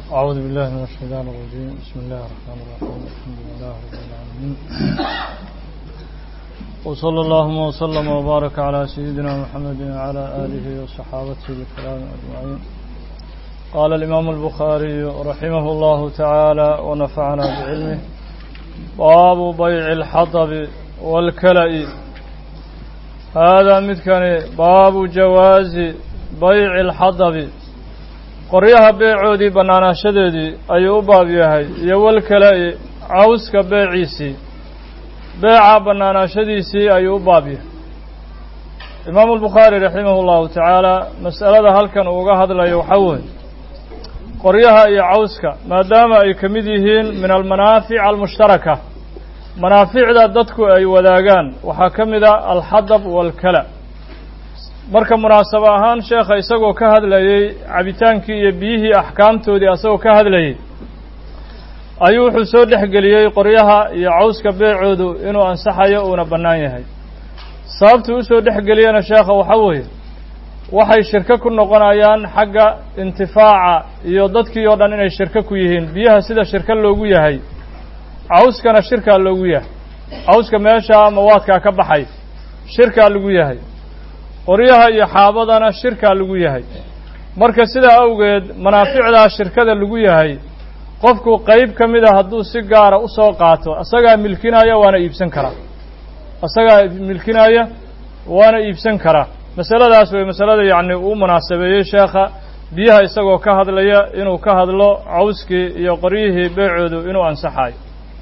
أعوذ بالله من الشيطان الرجيم بسم الله الرحمن الرحيم الحمد لله رب العالمين وصلى اللهم وسلم وبارك على سيدنا محمد وعلى آله وصحابته الكرام أجمعين قال الإمام البخاري رحمه الله تعالى ونفعنا بعلمه باب بيع الحطب والكلأ هذا مثكن باب جواز بيع الحطب qoryaha beecoodii bannaanaashadeedii ayuu u baab yahay iyo walkale-i cawska beeciisii beeca bannaanaashadiisii ayuu u baab yahay imaamu albukhaari raximahu llahu tacaala mas'alada halkan uu uga hadlayo waxaa weeye qoryaha iyo cawska maadaama ay ka mid yihiin min almanaafic almushtaraka manaaficda dadku ay wadaagaan waxaa ka mid a alxadab waalkala marka munaasabo ahaan sheekha isagoo ka hadlayey cabitaankii iyo biyihii axkaamtoodii asagoo ka hadlayey ayuu wuxuu soo dhex geliyey qoryaha iyo cawska beecoodu inuu ansaxayo uuna bannaan yahay sababtuu usoo dhex geliyena sheekha waxaa weeye waxay shirko ku noqonayaan xagga intifaaca iyo dadkii oo dhan inay shirko ku yihiin biyaha sida shirko loogu yahay cawskana shirkaa loogu yahay cawska meesha mawaadkaa ka baxay shirkaa lagu yahay qoryaha iyo xaabadana shirkaa lagu yahay marka sidaa awgeed manaaficdaa shirkada lagu yahay qofku qeyb ka mid a hadduu si gaara usoo qaato asagaa milkinaya waana iibsan karaa asagaa milkinaya waana iibsan karaa masaladaas way masalada yacni uu munaasabeeyey sheekha biyaha isagoo ka hadlaya inuu ka hadlo cawskii iyo qoryihii beecoodu inuu ansaxayo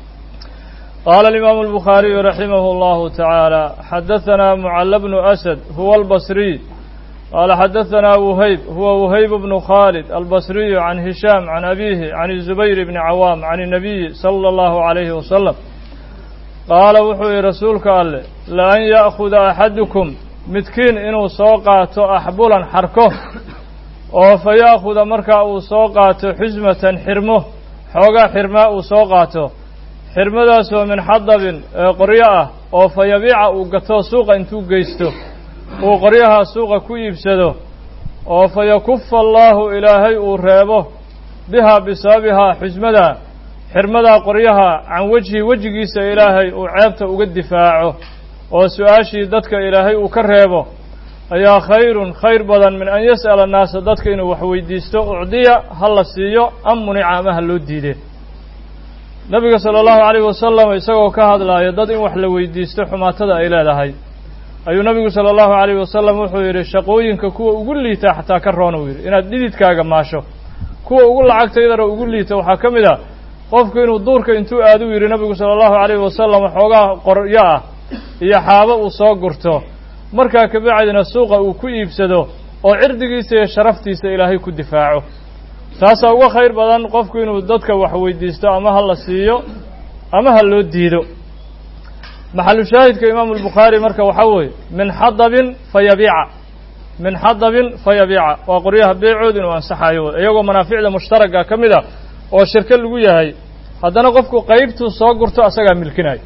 قال الإمام البخاري رحمه الله تعالى حدثنا معل بن أسد هو البصري قال حدثنا وهيب هو وهيب بن خالد البصري عن هشام عن أبيه عن الزبير بن عوام عن النبي صلى الله عليه وسلم قال وحوي رسولك قال لأن يأخذ أحدكم متكين إنه سوقات أحبولا حركه oo fa yaakuda markaa uu soo qaato xusmatan xirmo xoogaa xirmaa uu soo qaato xirmadaasoo min xadabin ee qoryo ah oo fa yabiica uu gato suuqa intuu geysto uu qoryaha suuqa ku iibsado oo fa yakufa allaahu ilaahay uu reebo bihaa bisababihaa xusmadaa xirmadaa qoryaha can wejhi wejigiisa ilaahay uu ceebta uga difaaco oo su-aashii dadka ilaahay uu ka reebo ayaa khayrun khayr badan min an yas'ala annaasa dadka inuu wax weydiisto ucdiya ha la siiyo am munica ama ha loo diidee nabiga sala allahu calayhi wasalam isagoo ka hadlaaya dad in wax la weydiisto xumaatada ay leedahay ayuu nabigu sala allahu calayhi wasalam wuxuu yidhi shaqooyinka kuwa ugu liita xataa ka roon uu yidhi inaad dhididkaaga maasho kuwa ugu lacagtaydana ugu liita waxaa ka mid ah qofku inuu duurka intuu aadu yidhi nabigu sala allahu calayhi wasalam xoogaa qoryo ah iyo xaabo uu soo gurto markaa kabacdina suuqa uu ku iibsado oo cirdigiisa iyo sharaftiisa ilaahay ku difaaco taasaa uga khayr badan qofku inuu dadka wax weydiisto ama ha la siiyo ama ha loo diido maxalu shaahidka imaamu albukhaari marka waxaa weeye min xadabin fa yabiica min xadabin fa yabiica waa qoryaha beecood inuu ansaxayo iyagoo manaaficda mushtaraga ka mid a oo shirko lagu yahay haddana qofku qeybtuu soo gurto asagaa milkinayo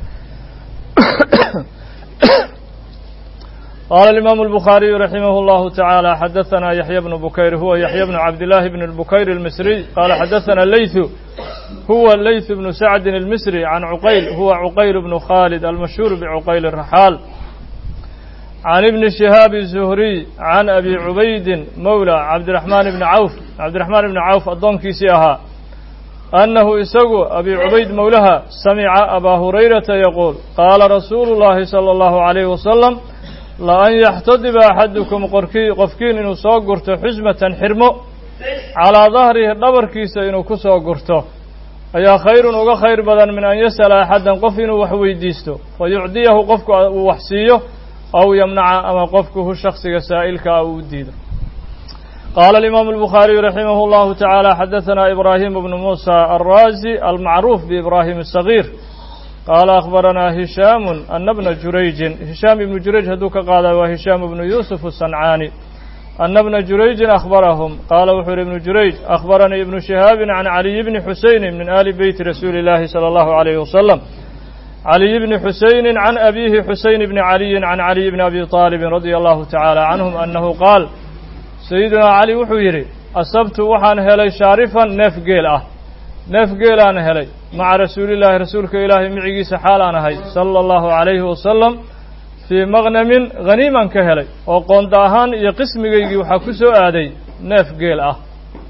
قال الإمام البخاري رحمه الله تعالى حدثنا يحيى بن بكير هو يحيى بن عبد الله بن البكير المصري قال حدثنا الليث هو الليث بن سعد المصري عن عقيل هو عقيل بن خالد المشهور بعقيل الرحال عن ابن شهاب الزهري عن أبي عبيد مولى عبد الرحمن بن عوف عبد الرحمن بن عوف الضم كيسيها أنه إسقو أبي عبيد مولها سمع أبا هريرة يقول قال رسول الله صلى الله عليه وسلم la-an yaxtadiba axadukum qorkii qofkiin inuu soo gurto xusmatan xirmo calaa dahrihi dhabarkiisa inuu ku soo gurto ayaa khayrun uga khayr badan min an yas'ala axadan qof inuu wax weydiisto fa yucdiyahu qofku uu wax siiyo aw yamnaca ama qofkuhu shaksiga saa'ilka ah uu u diido qaala alimaamu albukhaariyu raximah allahu tacaala xadaثana ibraahim bnu muusa alraazi almacruuf biibraahim asagiir قال أخبرنا هشام أن ابن جريج هشام بن جريج هدوك قال وهشام بن يوسف الصنعاني أن ابن جريج أخبرهم قال وحر ابن جريج أخبرني ابن شهاب عن علي بن حسين من آل بيت رسول الله صلى الله عليه وسلم علي بن حسين عن أبيه حسين بن علي عن علي بن أبي طالب رضي الله تعالى عنهم أنه قال سيدنا علي وحيري asabtu waxaan helay shaarifan neef geel ah neef geelaan helay maca rasuulillaahi rasuulka ilaahay micigiisa xaal aan ahay sala allahu calayhi wasalam fii maqnamin haniiman ka helay oo qoonda ahaan iyo qismigaygii waxaa ku soo aaday neef geel ah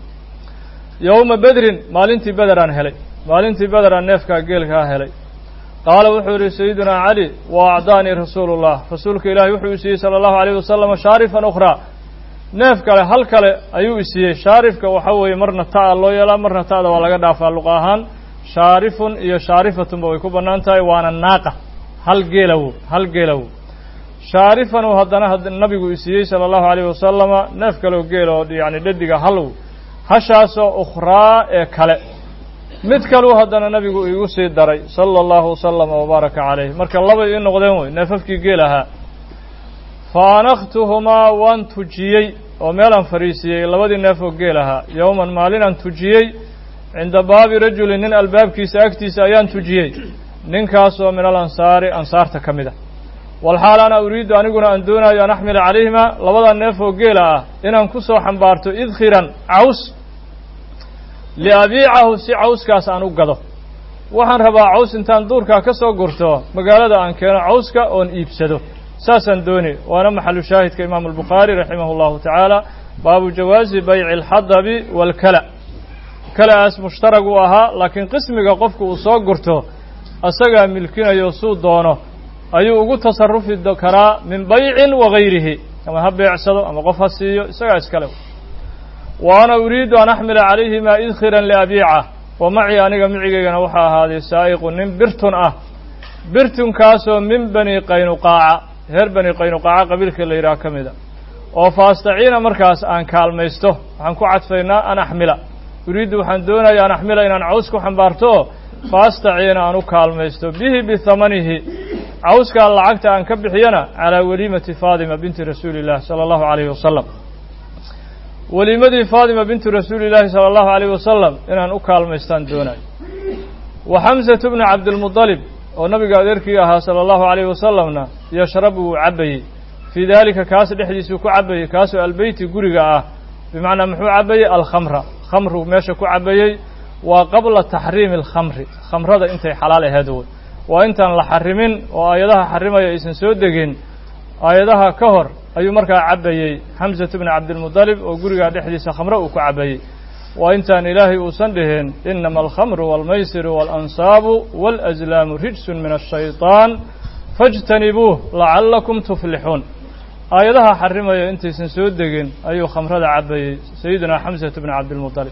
yowma bedrin maalintii bederaan helay maalintii bederaan neefkaa geelkaa helay qaala wuxuu yidhi sayidunaa cali wa acdaanii rasuulullah rasuulka ilaahay wuxuu i siiyey sala allahu alayh wasalam shaarifan ukhraa neef kale hal kale ayuu i siiyey shaarifka waxa weeye marna ta'a loo yeelaa marna ta'da waa laga dhaafaa luqa ahaan shaarifun iyo shaarifatunba way ku bannaan tahay waana naaqa hal geelawo hal geelawo shaarifan uu haddana nabigu i siiyey sala allahu alayh wasalama neef kaleoo geel oo yacni dhadiga halw hashaasoo ukhraa ee kale mid kaluu haddana nabigu iigu sii daray sala allahu wasalama wabaaraka calayh marka labay ii noqdeen wey neefafkii geel ahaa fa anaktuhumaa waan tujiyey oo meelaan fariisiyey labadii neef oo geel ahaa yowman maalinaan tujiyey cinda baabi rajulin nin albaabkiisa agtiisa ayaan tujiyey ninkaasoo min alansaari ansaarta ka mid a walxaal ana uriidu aniguna aan doonaayo an axmila calayhimaa labada neef oo geela ah inaan ku soo xambaarto idkhiran caws liabiicahu si cawskaas aan u gado waxaan rabaa caws intaan duurkaa ka soo gurto magaalada aan keeno cawska oon iibsado saasaan dooni waana maxalu shaahidka imaamu albukhaari raximah allahu tacaala baabu jawaazi bayci alxadabi waalkala kala-aas mushtarag uu ahaa laakiin qismiga qofku uu soo gurto asagaa milkinayo suu doono ayuu ugu tasarufi karaa min baycin wa gayrihi ama ha beecsado ama qof ha siiyo isagaa iskale wa ana uriidu an axmila calayhima idkhiran liabiica wa macii aniga micigaygana waxaa ahaaday saa'iqu nin birtun ah birtunkaasoo min bani qaynuqaaca reer bani qaynuqaaca qabiilka la yidhaha ka mida oo faastaciina markaas aan kaalmaysto waxaan ku cadfaynaa an axmila uriiddu waxaan doonaya an axmila inaan caws ku xambaarto faastaciina aan u kaalmaysto bihi bihamanihi cawskaa lacagta aan ka bixiyana calaa weliimati faadima binti rasuuli illah sala allahu calayhi wasalam weliimadii faadima bintu rasuuli illaahi sala allahu alayh wasalam inaan u kaalmaystaan doonayo wa xamsatu bni cabdilmudalib oo nabiga adeerkii ahaa sala allahu alayhi wasalamna yashrabu wuu cabbayey fii daalika kaas dhexdiisuu ku cabbayey kaasoo albeyti guriga ah bimacnaa muxuu cabbayey alkhamra khamru meesha ku cabbayey waa qabla taxriimi alkhamri khamrada intay xalaal aheed wey waa intaan la xarimin oo aayadaha xarimaya aysan soo degin aayadaha ka hor ayuu markaa cabbayey xamsatu bni cabdilmudalib oo gurigaa dhexdiisa khamre uu ku cabbayey waa intaan ilaahay uusan dhihin inama alkhamru waalmaysiru waalansaabu waalaslaamu rijsun min ashayطaan faاjtanibuuh lacallakum tuflixuun aayadaha xarimaya intaysan soo degin ayuu khamrada cabbayey sayidina xamsatu bni cabdilmudalib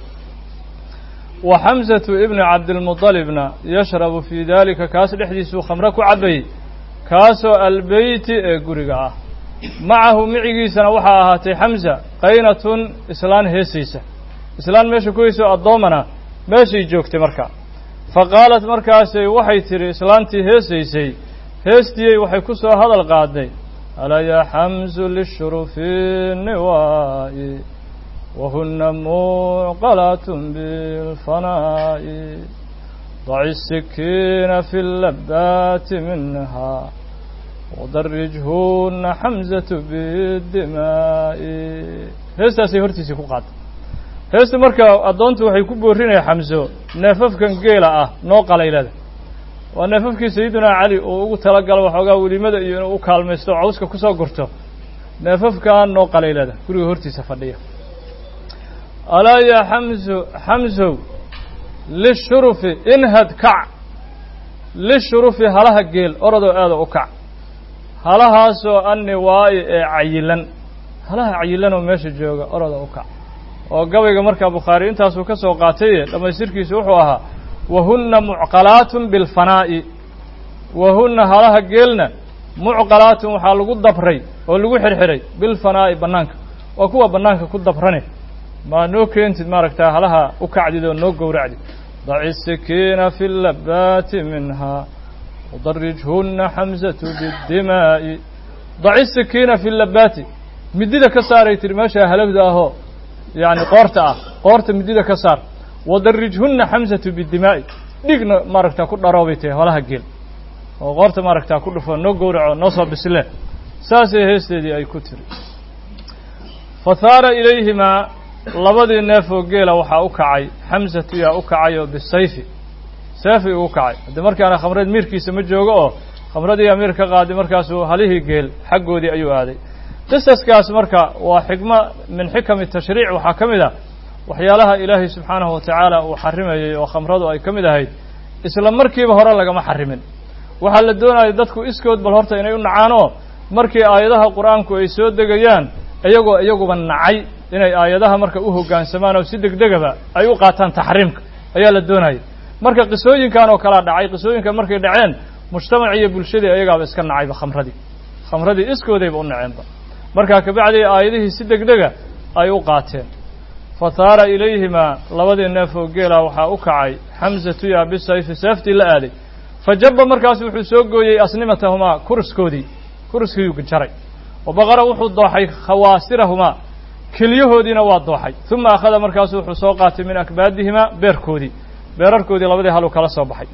wa xamsatu ibni cabdilmudalibna yashrabu fii daalika kaas dhexdiisuu khamre ku cabbayey kaasoo albeyti ee guriga ah macahu micigiisana waxaa ahaatay xamsa qaynatun islaan heesaysa islaan meesha ku heysoo addoomana meeshay joogtay markaa fa qaalat markaasay waxay tidhi islaantii heesaysay heestiyey waxay ku soo hadal qaaday alaa yaa xamsu lishurufi niwaa'i wahuna mucqalaatun bilfanaa'i daci sikiina fi labaati minha wadarijhuna xamsatu bidimaa'i heestaasay hortiisii ku qaaday heesta marka addoontu waxay ku boorinaya xamso neefafkan geela ah noo qalaylada waa neefafkii sayidunaa cali uu ugu talagalo waxoogaa welimada iyo inuu u kaalmaysto o cawska kusoo gurto neefafkan noo qalaylada guriga hortiisa fadhiya alaa yaa xamso xamsow lishurufi inhad kac lishurufi halaha geel orodoo aada u kac halahaasoo anniwaa'i ee cayilan halaha cayilanoo meesha jooga oroda u kac oo gabayga markaa bukhaari intaasuu ka soo qaataye dhammaystirkiisu wuxuu ahaa wahunna mucqalaatun bilfanaa'i wahunna halaha geelna mucqalaatun waxaa lagu dabray oo lagu xirxiray bilfanaa'i bannaanka waa kuwa bannaanka ku dabrane maa noo keentid maaragtaa halaha u kacdid oo noo gowracdid daci sikiina fi labaati minha wadarijhunna xamsatu biddimaa'i daci sikiina fi labaati midida ka saaray tiri meeshaa halagda ahoo yacni qoorta ah qoorta midida ka saar wadarijhunna xamsatu biddimaa'i dhigna maaragtaa ku dharoobay tahay holaha geel oo qoorta maaragtaa ku dhufo noo gowraco noo soo bisle saasay heesteedii ay ku tiri fa haara ilayhimaa labadii neef oo geela waxaa u kacay xamsatu yaa u kacay oo bisayfi seefi ugu kacay haddii markaana khamreed miirkiisa ma joogo oo khamradii amiir ka qaaday markaasuu halihii geel xaggoodii ayuu aaday qisaskaas marka waa xikmo min xikami tashriic waxaa ka mid ah waxyaalaha ilaahay subxaanahu watacaala uu xarimayey oo khamradu ay ka mid ahayd isla markiiba hore lagama xarimin waxaa la doonaya dadku iskood bal horta inay u nacaan oo markii aayadaha qur-aanku ay soo degayaan iyagoo iyaguba nacay inay aayadaha marka u hoggaansamaan oo si degdegaba ay u qaataan taxriimka ayaa la doonaya marka qisooyinkan oo kalaa dhacay qisooyinkan markay dhaceen mujtamacii iyo bulshadii ayagaaba iska nacayba khamradii khamradii iskoodayba u naceenba markaa kabacdii aayadihii si degdega ay u qaateen fa taara ilayhimaa labadii neef oo geela waxaa u kacay xamsatu ya bisayfi seeftii la aaday fa jabba markaas wuxuu soo gooyey asnimatahumaa kuriskoodii kuriskiiyuu jaray wa baqara wuxuu dooxay khawaasirahumaa keliyahoodiina waa dooxay uma akhada markaasu wuxuu soo qaatay min akbaadihimaa beerkoodii beerarkoodii labadii haluu kala soo baxay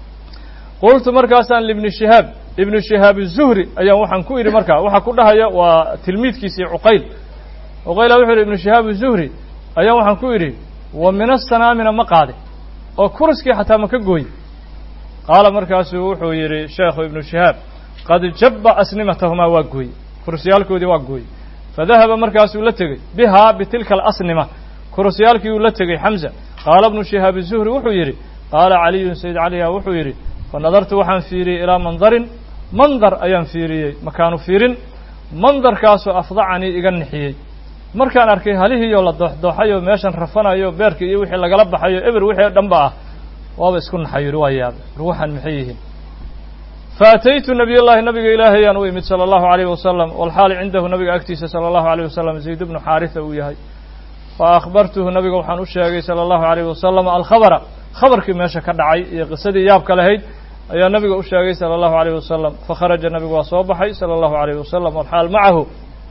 qultu markaasaan libni shihaab ibnu shihaab zuhri ayaan waxaan ku idhi markaa waxaa ku dhahaya waa tilmiidkiisii cuqayl cuqayla wuxuu yidhi ibnu shihaab zuhri ayaan waxaan ku idhi wa min asanaamina ma qaade oo kuriskii xataa ma ka gooye qaala markaasuu wuxuu yidhi sheekhu ibnu shihaab qad jabba asnimatahumaa waa gooye kurusyaalkoodii waa gooye fadahaba markaasuu la tegey bihaa bitilka alasnima kurusyaalkii uu la tegey xamza qaala ibnu shihaab zuhri wuxuu yidhi qaala caliyun sayd caliha wuxuu yidhi fa nadartu waxaan fiiriyey ilaa mandarin mandar ayaan fiiriyey makaanu fiirin mandarkaasoo afdacanii iga nixiyey markaan arkay halihiioo la dooxdooxayoo meeshan rafanayo beerkii iyo wixii lagala baxayo eber wixii dhanba ah waaba isku naxay yidhi waa yaabay ruuxan maxay yihiin faataytu nabiy llahi nabiga ilaahayaan u imid sala allahu alayh wasalam walxaali cindahu nabiga agtiisa sala allahu alayh wasalam zayd bnu xaarisa uu yahay fa akhbartuhu nabiga waxaan u sheegay sala allahu alayh wasalam alkhabara khabarkii meesha ka dhacay iyo qisadii yaabka lahayd ayaa nabiga u sheegay sala allahu alayh wasalam fakharaja nabigu waa soo baxay sala allahu alayh wasalam walxaal macahu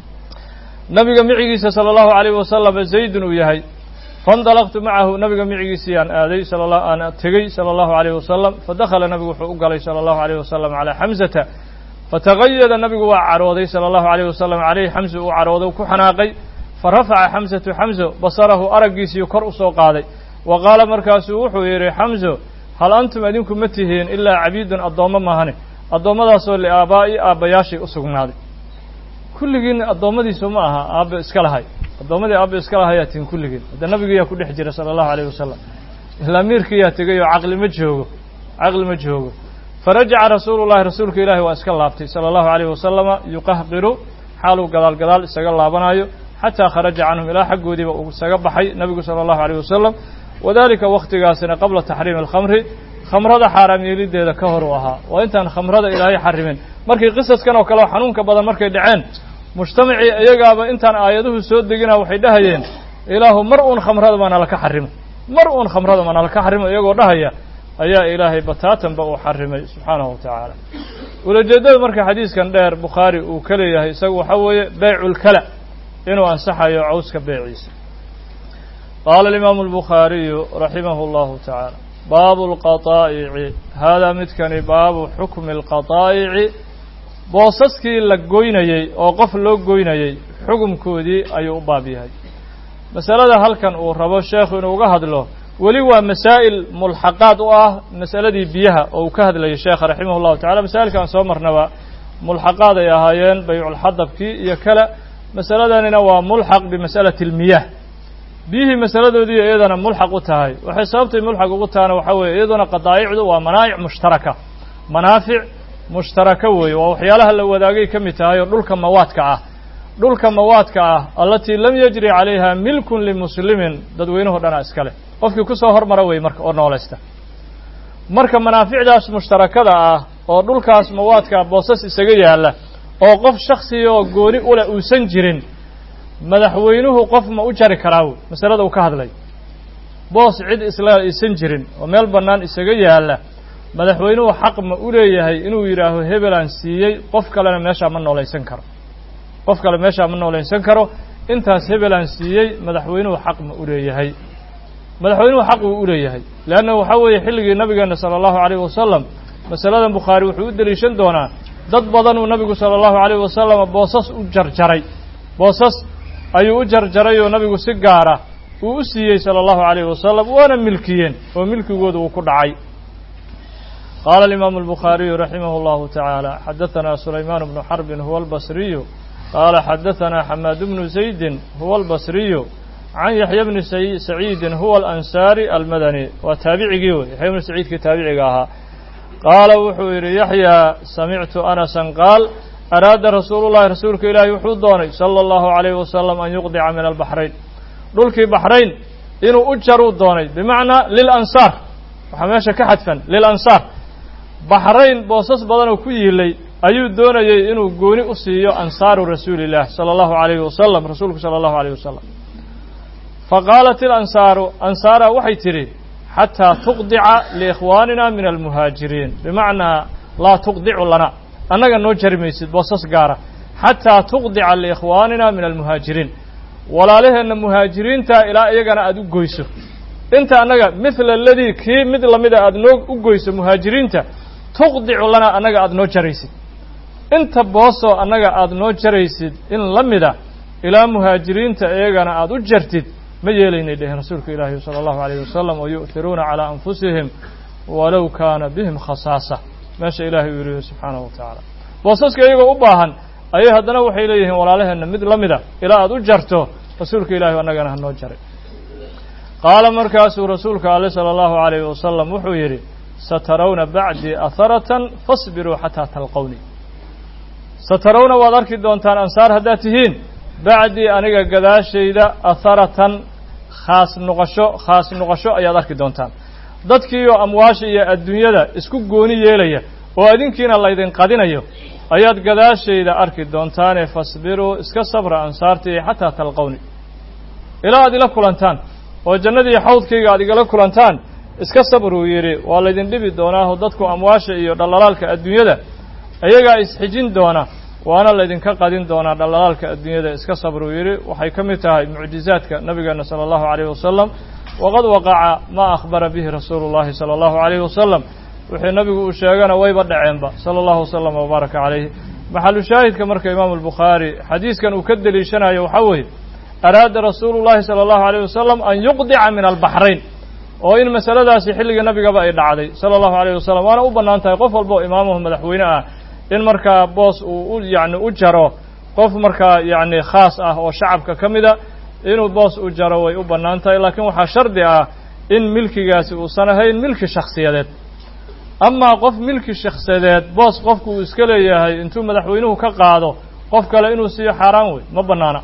nabiga micigiisa sala allahu alayh wasalam zaydun uu yahay faindalaqtu macahu nabiga micigiisii aan aaday aan tegey sala allahu alayh wasalam fadakhala nabigu wuxuu u galay sala allahu alayh wasalam calaa xamsata fatagayada nabigu waa carooday sala allahu alayh wasalam caleyhi xamsa uu carooday ku xanaaqay farafaca xamsatu xamso basarahu araggiisii kor u soo qaaday wa qaala markaasuu wuxuu yidhi xamso hal antum idinku ma tihiin ilaa cabiidun addoommo maahane addoommadaasoo liaabaa'i aabbayaashay u sugnaaday kulligiin addoommadiisu ma aha aabbe iska lahay addoommadii aabbe iska lahayaa tihin kulligiin hadda nabigiyaa ku dhex jira sala allahu alayh wasalam ilaa miirkiyaa tegay oo caqli ma joogo caqli ma joogo farajaca rasuulu llahi rasuulka ilaahi waa iska laabtay sala allahu alayh wasalama yuqahqiru xaaluu gadaal gadaal isaga laabanaayo xataa kharaja canhum ilaa xaggoodiiba uu isaga baxay nabigu sala allahu alayh wasalam wadalika wakhtigaasina qabla taxriimi alkhamri khamrada xaaraam yeelideeda ka hor u ahaa waa intaan khamrada ilaahay xarimin markii qisaskan oo kale xanuunka badan markay dhaceen mujtamacii iyagaaba intaan aayaduhu soo degina waxay dhahayeen ilaahu mar uun khamrada ma nalaka xarimo mar uun khamrada ma nalaka xarimo iyagoo dhahaya ayaa ilaahay bataatanba uu xarimay subxaanahu wa tacaala ulajeedada marka xadiiskan dheer bukhaari uu ka leeyahay isagu waxaa weeye beyculkala inuu ansaxayo cawska beeciisa qaala alimaamu albukhaariyu raximahu allahu tacaala baabu alqataa'ici haadaa midkani baabu xukmi alqataa'ici boosaskii la goynayey oo qof loo goynayey xukumkoodii ayuu u baab yahay masalada halkan uu rabo sheekhu inuu uga hadlo weli waa masaa'il mulxaqaad u ah masaladii biyaha oo uu ka hadlayay sheekha raximah llahu tacala masaa'ilka aan soo marnaba mulxaqaad ay ahaayeen bayculxadabkii iyo kale masaladanina waa mulxaq bimas'alati almiyah biyihii masaladoodii iyadana mulxaq u tahay waxay sababtay mulxaq ugu tahana waxaa weeye iyaduna qadaa'icdu waa manaa'ic mushtaraka manaafic mushtaraka weeye waa waxyaalaha la wadaagay ka mid tahay oo dhulka mawaadka ah dhulka mawaadka ah allatii lam yajri calayha milkun limuslimin dadweynuhu dhana iska leh qofkii ku soo hormara wey marka oo noolaysta marka manaaficdaas mushtarakada ah oo dhulkaas mawaadka boosas isaga yaalla oo qof shaksiga oo gooni uleh uusan jirin madaxweynuhu qof ma u jari karaa wey masalada uu ka hadlay boos cid isla aysan jirin oo meel bannaan isaga yaalla madaxweynuhu xaq ma u leeyahay inuu yidhaaho hebelaan siiyey qof kalena meeshaa ma noolaysan karo qof kale meeshaa ma noolaysan karo intaas hebelaan siiyey madaxweynuhu xaq ma u leeyahay madaxweynuhu xaq uu u leeyahay leanna waxaa weeye xilligii nabigeena sala allahu alayhi wasalam masaladan bukhaari wuxuu u deliishan doonaa dad badan uu nabigu sala allahu alayhi wasalam boosas u jarjaray boosas ayuu u jarjaray oo nabigu si gaara uu u siiyey sala allahu calayhi wasalam waana milkiyeen oo milkigooda uu ku dhacay qaala alimaamu albukhaariyu raximah allahu tacaala xadahanaa sulaymaan bnu xarbin huwa albasriyu qaala xadahanaa xamaad bnu zaydin huwa albasriyu can yaxya bni saciidin huwa alansaari almadani waa taabicigii wey yaxya bni saciidkii taabiciga ahaa qaala wuxuu yidhi yaxyaa samictu anasan qaal araada rasuulu llahi rasuulka ilaahi wuxuu doonay sala allahu calayhi wasalam an yuqdica min albaxrayn dhulkii baxrayn inuu u jaruu doonay bimacnaa lilansaar waxaa meesha ka xadfan lilansaar baxrayn boosas badanoo ku yiilay ayuu doonayey inuu gooni u siiyo ansaaru rasuuli illah sala allahu calayhi wasalam rasuulku sala allahu alayh wasalam faqaalat ilansaaru ansaara waxay tidhi xataa tuqdica liikhwaanina min almuhaajiriin bimacnaa laa tuqdicu lana annaga noo jari maysid boosas gaara xataa tuqdica liikhwaanina min almuhaajiriin walaalaheenna muhaajiriinta ilaa iyagana aada u goyso inta annaga mithla aladii kii mid lamida aada noo u goyso muhaajiriinta tuqdicu lana annaga aada noo jaraysid inta boosoo annaga aada noo jaraysid in la mida ilaa muhaajiriinta iyagana aada u jartid ma yeelaynay dheheen rasuulka ilaahi sala allahu alayhi wasalam oo yu'hiruuna calaa anfusihim walow kaana bihim khasaasa meesha ilaahay uu yihi subxaanahu wa tacaala boosaska iyagoo u baahan ayay haddana waxay leeyihiin walaalaheenna mid la mida ilaa aada u jarto rasuulka ilahi annagana ha noo jaray qaala markaasuu rasuulka ale sala allahu alayhi wasalam wuxuu yidhi satarawna bacdii aharatan fasbiruu xataa talqowni satarawna waad arki doontaan ansaar haddaad tihiin bacdii aniga gadaashayda aharatan khaas noqosho khaas noqosho ayaad arki doontaan dadkiioo amwaasha iyo adduunyada isku gooni yeelaya oo adinkiina laydin qadinayo ayaad gadaashayda arki doontaane fasbiruu iska sabra ansaartii xataa talqowni ilaa aad ila kulantaan oo jannadii xawdkayga aad igala kulantaan iska sabruu yidhi waa laydin dhibi doonaaho dadku amwaasha iyo dhallalaalka adduunyada iyagaa isxijin doona waana laydinka qadin doonaa dhallalaalka adduunyada iska sabruu yidhi waxay ka mid tahay mucjizaadka nabigeena sala allahu calayh wasalam waqad waqaca maa akhbara bihi rasuulu llahi sala allahu calayhi wasalam wixii nabigu uu sheegana wayba dhaceenba sala allahu wasalam wabaaraka calayhi maxalu shaahidka marka imaamu albukhaari xadiiskan uu ka deliishanayo waxaa weeye araada rasuulu llahi sala allahu alayh wasalam an yuqdica min albaxrayn oo in masaladaasi xilligii nabigaba ay dhacday sala allahu alayh wasalam waana u bannaan tahay qof walba oo imaamuhu madaxweyne ah in markaa boos uu u yacni u jaro qof markaa yacni khaas ah oo shacabka ka mida inuu boos u jaro way u bannaan tahay laakiin waxaa shardi ah in milkigaasi uusan ahayn milki shakhsiyadeed amaa qof milki shakhsiyadeed boos qofku uu iska leeyahay intuu madaxweynuhu ka qaado qof kale inuu siiyo xaaraan wey ma bannaana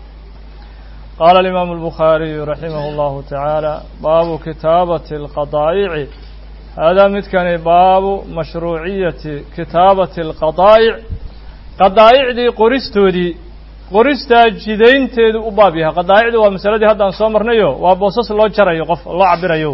qaala alimaamu albukhaariyu raximah allahu tacaala baabu kitaabati alqadaa'ici haadaa midkani baabu mashruuciyati kitaabati alqadaa'ic qadaa'icdii qoristoodii qoristaa jidaynteedu u baab yahay qadaa'icdu waa masaladii haddaan soo marnayo waa boosas loo jarayo qof loo cabirayo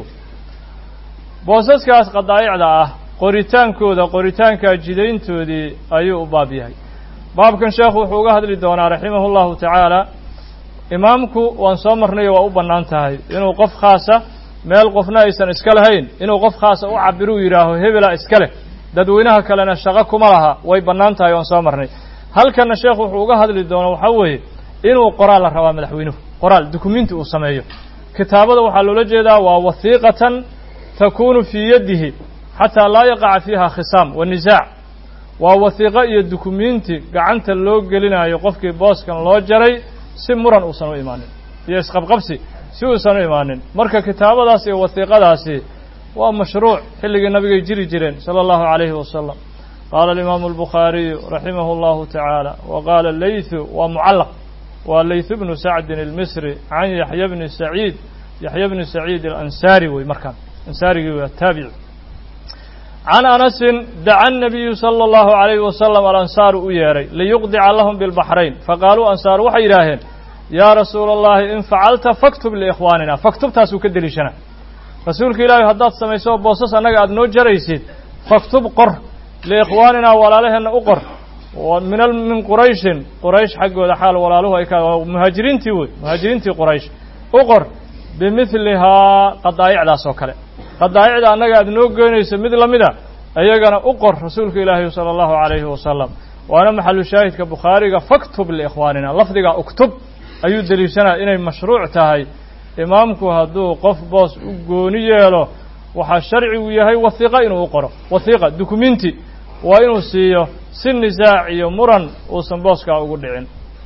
boosaskaas qadaa'icda ah qoritaankooda qoritaankaa jidayntoodii ayuu u baab yahay baabkan sheekhu wuxuu uga hadli doonaa raximah allahu tacaala imaamku waan soo marnayo waa u bannaan tahay inuu qof khaasa meel qofna aysan iska lahayn inuu qof khaasa u cabiruu yidhaaho hebela iska leh dadweynaha kalena shaqo kuma laha way bannaan tahay waan soo marnay halkanna sheekhu wuxuu uga hadli doono waxaa weeye inuu qoraal la rabaa madaxweynuhu qoraal dukumenti uu sameeyo kitaabada waxaa loola jeedaa waa wahiiqatan takunu fii yadihi xataa laa yaqaca fiiha khisaam wa nisaac waa wasiiqo iyo dukumenti gacanta loo gelinayo qofkii booskan loo jaray si muran uusan u imaanin iyo isqabqabsi si uusan u imaanin marka kitaabadaas iyo wasiiqadaasi waa mashruuc xilligii nabigay jiri jireen sala allahu calayhi wasalam qaala alimaamu albukhaariyu raximah allahu tacaala wa qaala leythu waa mucallaq waa leythu bnu sacdin almisri can yaxya bni saciid yaxya bni saciid alansaari wey markaan ansaarigii waa taabici can anasin daca الnabiyu salى اllahu عalayhi wasalam alansaaru u yeedhay liyuqdica lahum bilbaxrayn faqaaluu ansaaru waxay yidhaaheen yaa rasuula اllahi in facalta faktub liikhwaanina faktubtaasuu ka deliishana rasuulka ilaahi haddaad samayso boosas annaga aada noo jaraysid faktub qor liikhwaanina walaalaheenna u qor min min qurayshin quraysh xaggooda xaal walaaluhu ay ka muhaajiriintii wey muhaajiriintii quraysh u qor bimidlihaa qadaa'icdaas oo kale qadaa'icda annaga aada noo geynayso mid lamida iyagana u qor rasuulka ilaahi sala allahu calayhi wasalam waana maxalu shaahidka bukhaariga faktub liikhwaanina lafdiga uktub ayuu deliishanaya inay mashruuc tahay imaamku hadduu qof boos u gooni yeelo waxaa sharcigu yahay wahiiqa inuu u qoro wahiiqa dukumenti waa inuu siiyo si nisaac iyo muran uusan booskaa ugu dhicin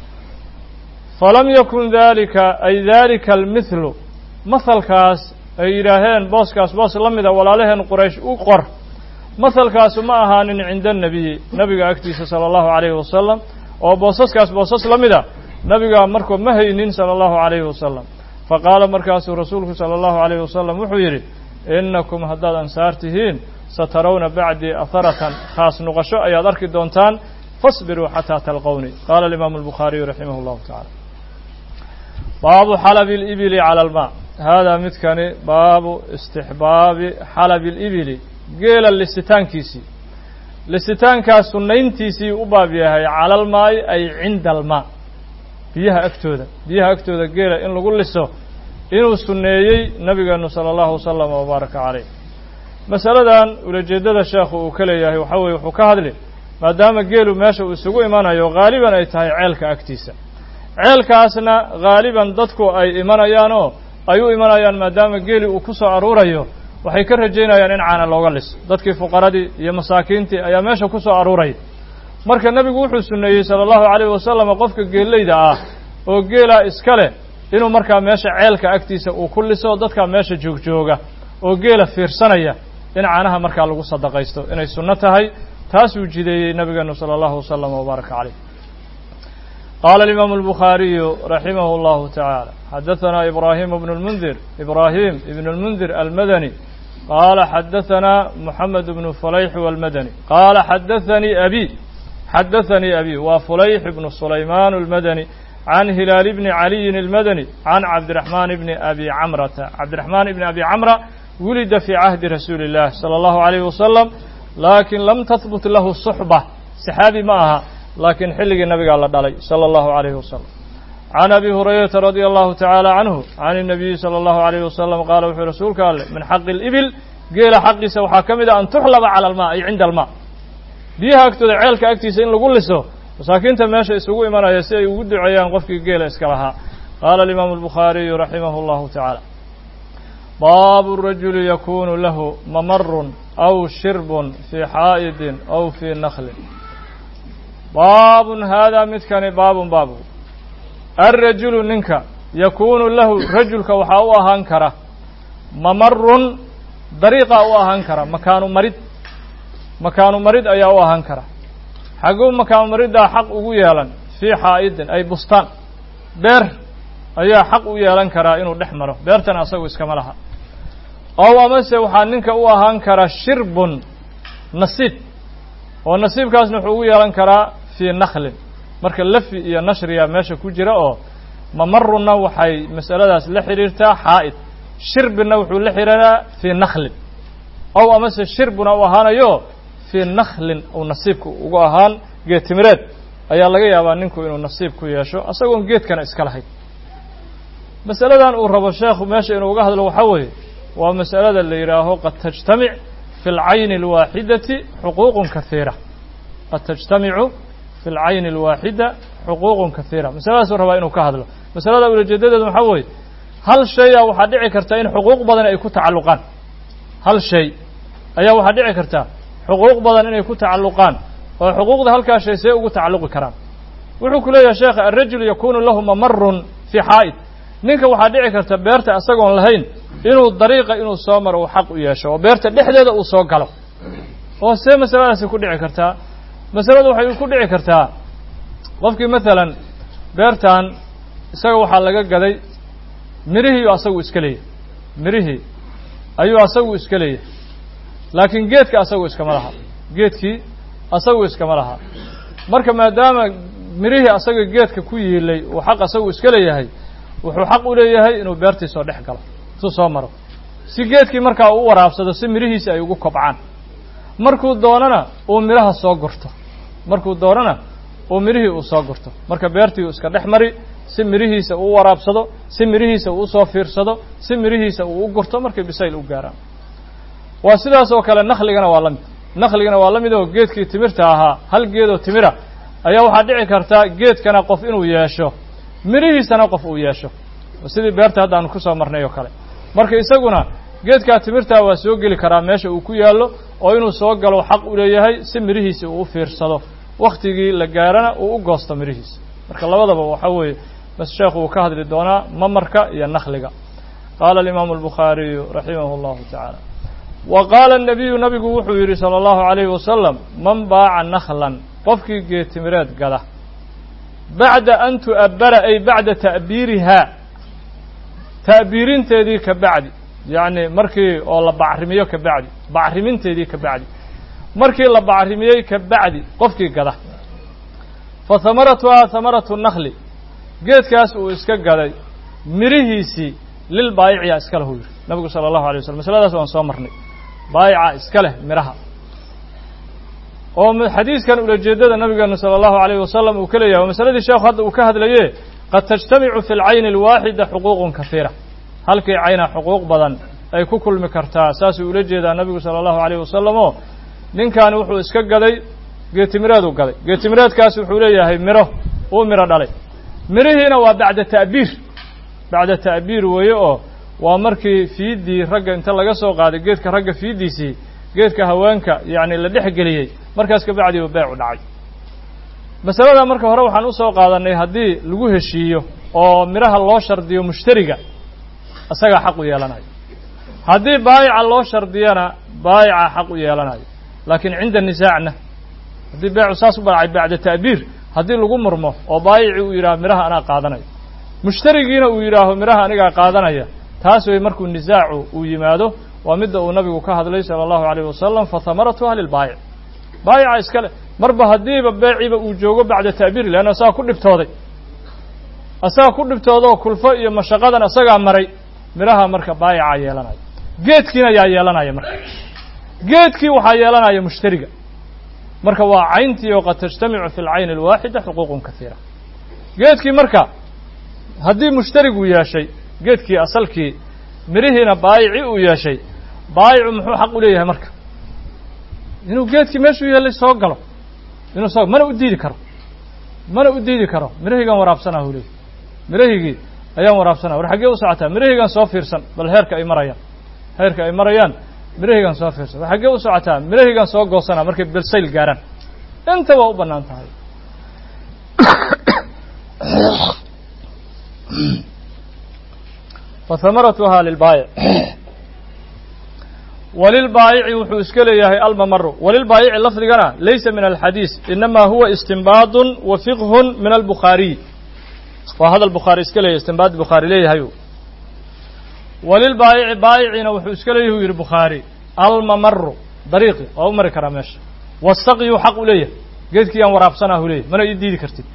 falam yakun dalika ay dalika almithlu mahalkaas ay yidhaaheen booskaas boos la mida walaalaheen quraysh u qor mahalkaasu ma ahaanin cinda annebiyi nabiga agtiisa sala allahu calayhi wasalam oo boosaskaas boosas la mida nabigaa markuu ma haynin sala allahu calayhi wasalam fa qaala markaasuu rasuulku sala allahu calayhi wasalam wuxuu yidhi innakum haddaad ansaar tihiin satarawna bacdii aharatan khaas nuqasho ayaad arki doontaan fasbiruu xataa talqowni qaala alimaamu albukhaariyu raximah llahu tacala baabu xalabi alibili cala almaa haadaa midkani baabu istixbaabi xalabi alibili geela lisitaankiisii lisitaankaas sunnayntiisii u baab yahay cala almaa'i ay cinda almaa biyaha agtooda biyaha agtooda geela in lagu liso inuu sunneeyey nabigeenu sala allahu wasalam wabaaraka caleyh masaladan ulajeeddada sheekhu uu ka leeyahay waxaa weye wuxuu ka hadli maadaama geelu meesha uu isugu imanayo haaliban ay tahay ceelka agtiisa ceelkaasna haaliban dadku ay imanayaanoo ay u imanayaan maadaama geeli uu ku soo aruurayo waxay ka rajaynayaan in caana looga liso dadkii fuqaradii iyo masaakiintii ayaa meesha ku soo aruuraya marka nebigu wuxuu sunneeyey sala allahu calayhi wasalam qofka geeleyda ah oo geelaa iska leh inuu markaa meesha ceelka agtiisa uu ku liso dadkaa meesha joogjooga oo geela fiirsanaya in caanaha markaa lagu sadaqaysto inay sunno tahay taasuu jideeyey nabigeenu sala allahu wasalam wabaaraka caleyh qaala alimaamu albukhaariyu raximah allahu tacaala xadahanaa ibraahimu bnu lmundir ibraahim ibnu lmundir almadani qaala xadahanaa moxamed bnu fulayx walmadani qaala xadathanii abi xadathanii abi waa fulayx ibnu sulaymaan almadani can hilaal bni caliyin almadani can cabdiraxmaan bni abi camrata cabdiraxmaan ibni abi camra wulida fii cahdi rasuuli illah sala allahu calayhi wasalam laakiin lam tahbut lahu suxba saxaabi ma aha laakiin xilligii nabigaa la dhalay sala allahu calayhi wasalam can abi hurayrata radia allahu tacaala canhu can الnabiyi salى allahu alayhi wasalam qaala wuxuu rasuulka alleh min xaqi اlibil geela xaqiisa waxaa ka mid ah an tuxlaba cala almaa ay cinda almaa biyaha agtooda ceelka agtiisa in lagu liso masaakiinta meesha isugu imanaya si ay ugu duceeyaan qofkii geela iska lahaa qaala alimaamu albukhaariyu raximah allahu tacaala baabu rajuli yakunu lahu mamarun aw shirbun fii xaa'idin aw fii naklin baabun haadaa midkani baabun baabu alrajulu ninka yakuunu lahu rajulka waxaa u ahaan kara mamarun dariiqa u ahaan kara makaanu marid makaanu marid ayaa u ahaan kara xagguu makaanu mariddaa xaq ugu yeelan fii xaa'idin ay bustaan beer ayaa xaq u yeelan karaa inuu dhex maro beertan asagu iskama laha ow amase waxaa ninka u ahaan kara shirbun nasiib oo nasiibkaasna wuxuu ugu yeelan karaa fii naklin marka lafi iyo nashriya meesha ku jira oo mamarunna waxay masaladaas la xidhiirtaa xaa'id shirbina wuxuu la xidhiiraa fii naklin ow amase shirbuna u ahaanayo fii naklin uu nasiibku ugu ahaan geed timireed ayaa laga yaabaa ninku inuu nasiib ku yeesho asagoon geedkana iska lahayn masaladan uu rabo sheekhu meesha inuu uga hadlo waxaa weeye waa masalada la yidhaaho qad tajtamic fi اlcayni اlwaaxidati xuquuqun kahiira qad tajtamicu fi اlcayni اlwaaxida xuquuqun kahiira masaladaasuu rabaa inuu ka hadlo masalada ulajeedadeedu waxaa weeye hal shaya waxaa dhici karta in xuquuq badan ay ku tacalluqaan hal shay ayaa waxaa dhici karta xuquuq badan inay ku tacalluqaan oo xuquuqda halkaa shay see ugu tacalluqi karaan wuxuu ku leeyahay sheekha alrajul yakunu lahu mamarun fii xaa'id ninka waxaa dhici karta beerta isagoon lahayn inuu dariiqa inuu soo maro uu xaq u yeesho oo beerta dhexdeeda uu soo galo oo see masaladaasi ku dhici kartaa masaladu waxay ku dhici kartaa qofkii maalan beertan isaga waxaa laga gaday mirihii asagu iska leeyahy mirihii ayuu asagu iska leeyahay laakiin geedka asagu iskama laha geedkii asagu iskama laha marka maadaama mirihii asaga geedka ku yiilay uu xaq asagu iska leeyahay wuxuu xaq u leeyahay inuu beertii soo dhex galo intuu soo maro si geedkii markaa uu u waraabsado si mirihiisi ay ugu kobcaan markuu doonana uu midhaha soo gurto markuu doonana uu midhihii uu soo gurto marka beertii uu iska dhex mari si midhihiisa uu u waraabsado si midhihiisa uu usoo fiirsado si midhihiisa uu u gurto markay bisayl u gaaraan waa sidaas oo kale nakligana waa la mid nakligana waa la mid oo geedkii timirta ahaa hal geedoo timira ayaa waxaa dhici karta geedkana qof inuu yeesho midhihiisana qof uu yeesho sidii beerta hadda aanu kusoo marnay oo kale marka isaguna geedkaa timirtaa waa soo geli karaa meesha uu ku yaallo oo inuu soo galo xaq u leeyahay si midhihiisa uu u fiirsado wakhtigii la gaarana uu u goosto midhihiisa marka labadaba waxaa weeye bas sheekhu uu ka hadli doonaa mamarka iyo nakhliga qaala alimaamu albukhaariyu raximah allahu tacaala wa qaala الnabiyu nabigu wuxuu yidhi salى اllahu عalayhi wasalam man baaca nakhlan qofkii geetimireed gada bacda an tu'abbara ay bacda ta'biirihaa ta'biirinteedii ka bacdi yacni markii oo la bacrimiyo ka bacdi bacriminteedii ka bacdi markii la bacrimiyey ka bacdi qofkii gada fa hamaratuhaa hamaratu nakli geedkaas uu iska gaday midhihiisii lil baayiciya iska leh uu yidhi nabigu sala allahu alay waslm masaladaas waan soo marnay baayica iska leh midhaha oo xadiiskan ulajeedada nabigeenu sala allahu alayh wasalam uu ka leeyahay waa masaladii sheekhu hadda uu ka hadlaye qad tajtamicu fi lcayni alwaaxida xuquuqun kahiira halkii cayna xuquuq badan ay ku kulmi kartaa saasuu ula jeedaa nabigu sala allahu alayh wasalam oo ninkaani wuxuu iska gaday geetimireeduu gaday geetimireedkaas wuxuu leeyahay midho uu midho dhalay midhihiina waa bacda ta'biir bacda ta'biir weeye oo waa markii fiiddii ragga inta laga soo qaaday geedka ragga fiiddiisii geedka haweenka yacni la dhex geliyey markaas ka bacdi uu beecu dhacay masalada marka hore waxaan usoo qaadanay haddii lagu heshiiyo oo midhaha loo shardiyo mushtariga isagaa xaq u yeelanayo haddii baayica loo shardiyana baayica xaq u yeelanayo laakiin cinda nisaacna haddii beecu saas u badhacay bacda ta'biir haddii lagu murmo oo baayici uu yidhaho midhaha anaa qaadanayo mushtarigiina uu yidhaaho midhaha anigaa qaadanaya taas wey markuu nisaacu uu yimaado waa midda uu nabigu ka hadlay sala allahu alayh wasalam fa hamaratuha lilbaayic baayica iskale marba haddiiba beeciba uu joogo bacda ta'biir leanna asagaa ku dhibtooday asaga ku dhibtoodoo kulfo iyo mashaqadan asagaa maray midhaha marka baayicaa yeelanaya geedkiina yaa yeelanaya marka geedkii waxaa yeelanaya mushtariga marka waa cayntii oo qad tajtamicu fi lcayni alwaaxida xuquuqun kahiira geedkii marka haddii mushtarigu yeeshay geedkii asalkii midhihiina baayici uu yeeshay baayicu muxuu xaq u leeyahay marka inuu geedkii meeshuu yeelay soo galo inuu soo mana u diidi karo mana u diidi karo midhahaygaan waraabsanaa uu leeyahy midhahaygii ayaan waraabsanaa war xaggee u socotaa midhahaygaan soo fiirsan bal heerka ay marayaan heerka ay marayaan midhahaygaan soo fiirsan war xaggee u socotaa midhahaygaan soo goosanaa markay belsayl gaaraan inta waa u bannaan tahay fahamaratuhaa lilbaayic walilbaayici wuxuu iska leeyahay almamaru walilbaayici lafdigana laysa min alxadiis inama huwa istinbaadun wa fiqhun min albukhaariy waa hadal bukhaari iska leeyahy istinbaad bukhaari leeyahay walilbaayici baayiciina wuxuu iska leeyahy u yidhi bukhaari almamaru dariiqi waa u mari karaa meesha wasaqyu xaq u leeyahay geedkii yaan waraabsanah u leeyahy mana ii diidi kartid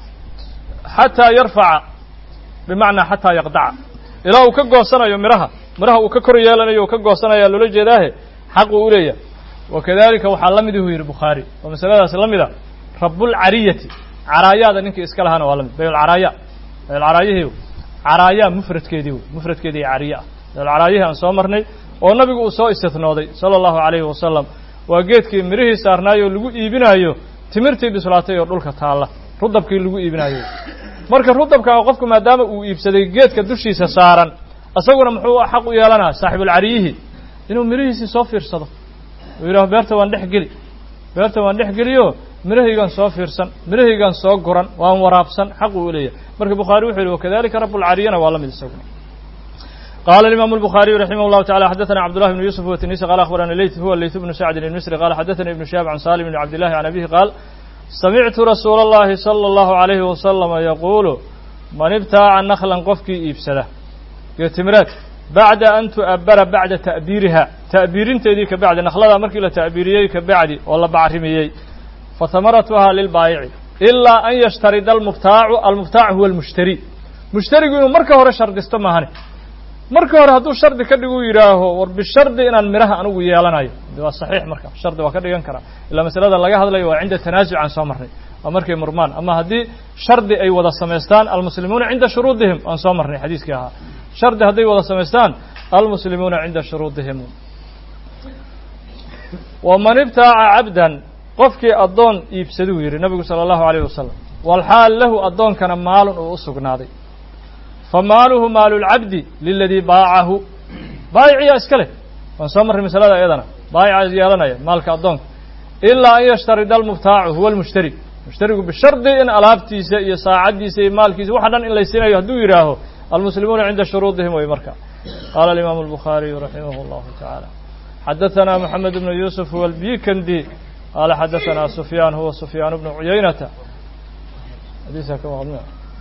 xataa yarfaca bimacnaa xataa yaqdaca ilaa uu ka goosanayo midhaha midhaha uu ka kor yeelanayo uu ka goosanaya loola jeedaahe xaquu u leeyahay wakadalika waxaa la mid ihu yidhi bukhaari oo masaladaas la mid a rabulcariyati caraayaada ninkii iska lahaana waa la mid bayulcaraaya bayulcaraayihii caraayaa mufradkeedii wey mufradkeedii cariye ah bayulcaraayihii aan soo marnay oo nabigu uu soo istinooday sala allahu calayhi wasalam waa geedkii midhihii saarnaayoo lagu iibinaayo timirtii bislaatay oo dhulka taalla rudabkii lagu iibinaayo marka rudabkaa qofku maadaama uu iibsaday geedka dushiisa saaran isaguna muxuu xaq u yeelanaa saaxibulcariyihi inuu midhihiisii soo fiirsado uu yidhaho beerta waan dhex geli beerta waan dhex geliyo midhahaygaan soo fiirsan midhahaygaan soo guran waan waraabsan xaquu u leeyahay marka bukhaari wuxuu yihi wakadalika rabulcariyana waa la mid isaguna قال الإمام البخاري رحمه الله تعالى حدثنا عبد الله بن يوسف والتنيسي قال أخبرنا الليث هو الليث بن سعد المصري قال حدثنا ابن شهاب عن سالم بن عبد الله عن أبيه قال سمعت رسول الله صلى الله عليه وسلم يقول من ابتاع نخلا قفكي إبسده يتمرات بعد أن تؤبر بعد تأبيرها تأبيرين تيديك بعد نخلها مركي لتأبيريك بعد والله بعرميي فثمرتها للبائع إلا أن يشترط المبتاع المبتاع هو المشتري مشتري يقول مركه هو شرط استمهني marka hore hadduu shardi ka dhigu yidhaaho war bishardi inaan midhaha anugu yeelanayo waa saxiix marka shardi waa ka dhigan karaa ilaa masalada laga hadlayo waa cinda tanaasuc aan soo marnay waa markay murmaan ama haddii shardi ay wada samaystaan almuslimuuna cinda shuruudihim aan soo marnay xadiiskii ahaa shardi hadday wada samaystaan almuslimuuna cinda shuruudihim waman ibtaaca cabdan qofkii addoon iibsaduu yidhi nabigu sala allahu alayh wasalam walxaal lahu addoonkana maalun uu u sugnaaday famaaluhu maalu lcabdi liladii baacahu baayiciyaa iska leh waan soo marray masalada iyadana baayica yeelanaya maalka addoonka ilaa an yashtarida almubtaacu huwa almushtari mushtarigu bishardi in alaabtiisa iyo saacaddiisa iyo maalkiisa waxa dhan in laysiinayo hadduu yidhaaho almuslimuuna cinda shuruudihim way marka qaala alimaamu albukhaariyu raximah allahu tacaala xadaثana moxamed bnu yuusuf huwa albikandi qaala xadaثana sufyaan huwa sufyaan bnu cuyaynata xadiiska ka maqlina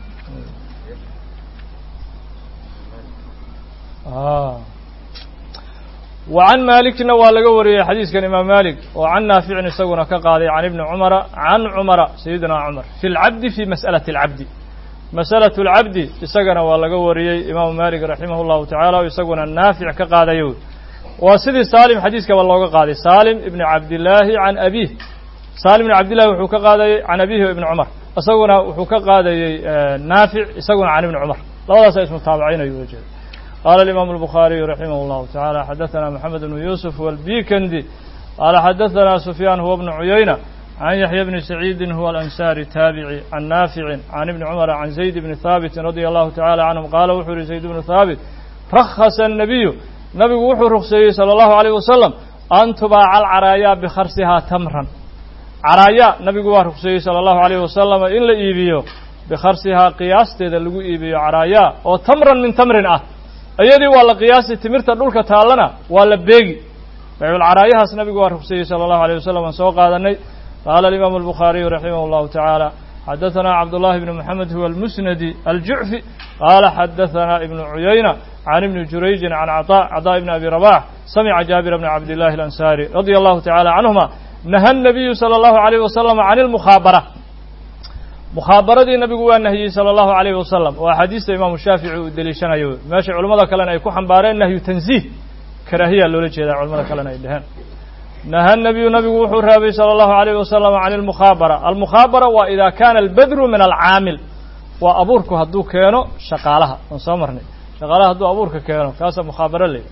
wa can maalikna waa laga wariyey xadiiskan imaam malik oo can naaficin isaguna ka qaaday can ibni cumara can cumara sayidina cumar fi lcabdi fi mas'alati اlcabdi masأlaة اlcabdi isagana waa laga wariyey imaamu malik raximah اllahu tacala o isaguna naafic ka qaadayo waa sidii saalim xadiiskaba looga qaaday saalim ibni cabdillaahi can abiih saalim ibni cabdillahi wuxuu ka qaadayey can abihi ibni cumar isaguna wuxuu ka qaadayey naafic isaguna can ibni cumar labadaasa ismutaabacaynayo ula jeeda qaala alimaamu albukhaariyu raximah اllahu tacala xadaثana moxamed bnu yuusuf walbikandi qaala xadaثana sufyaan huwa bnu cuyayna can yaxya bni saciidin huwa alansaari taabici can naaficin can ibni cumara can zayd bni haabitin radia allahu tacala canhum qaala wuxuu yihi zayd bnu haabit rakhasa الnabiyu nabigu wuxuu rukseeyey salى اllahu alayh wasalam an tubaaca alcaraayaa bikharsihaa tamran caraayaa nabigu waa rukseeyey salى اllahu alayh wasalam in la iibiyo bikharsihaa qiyaasteeda lagu iibiyo caraayaa oo tamran min tamrin ah iyadii waa la qiyaasi timirta dhulka taallana waa la beegi bayculcaraayahaas nabigu waa rukseeyey salى اllahu alيyh wasalam aan soo qaadanay qaala alimaamu albukhaariyu raximah اllahu tacaala xadaثana cabdullahi bni moxamed huwa almusnadi aljucfi qaala xadaثana ibnu cuyayna can ibni jurayjin can caطa caطaa ibni abi rabax samica jaabira bni cabdillahi alansaari radia allahu tacala canhuma naha الnabiyu salى اllahu alayh wasalam can اlmukhaabara mukhaabaradii nabigu waa nahiyey salى اllahu alayh wasalam oo axaadiista imaamu shaafici uu deliishanayo meesha culamada kalena ay ku xambaareen nahyu tanziih karaahiya loola jeedaa culamada kalena ay dheheen naha nabiyu nabigu wuxuu raabay salى اllahu alayh wasalam can اlmukhaabara almukhaabara waa ida kana albadru min alcaamil waa abuurku hadduu keeno shaqaalaha aan soo marnay shaqaalaha hadduu abuurka keeno kaasaa mukhaabaro ley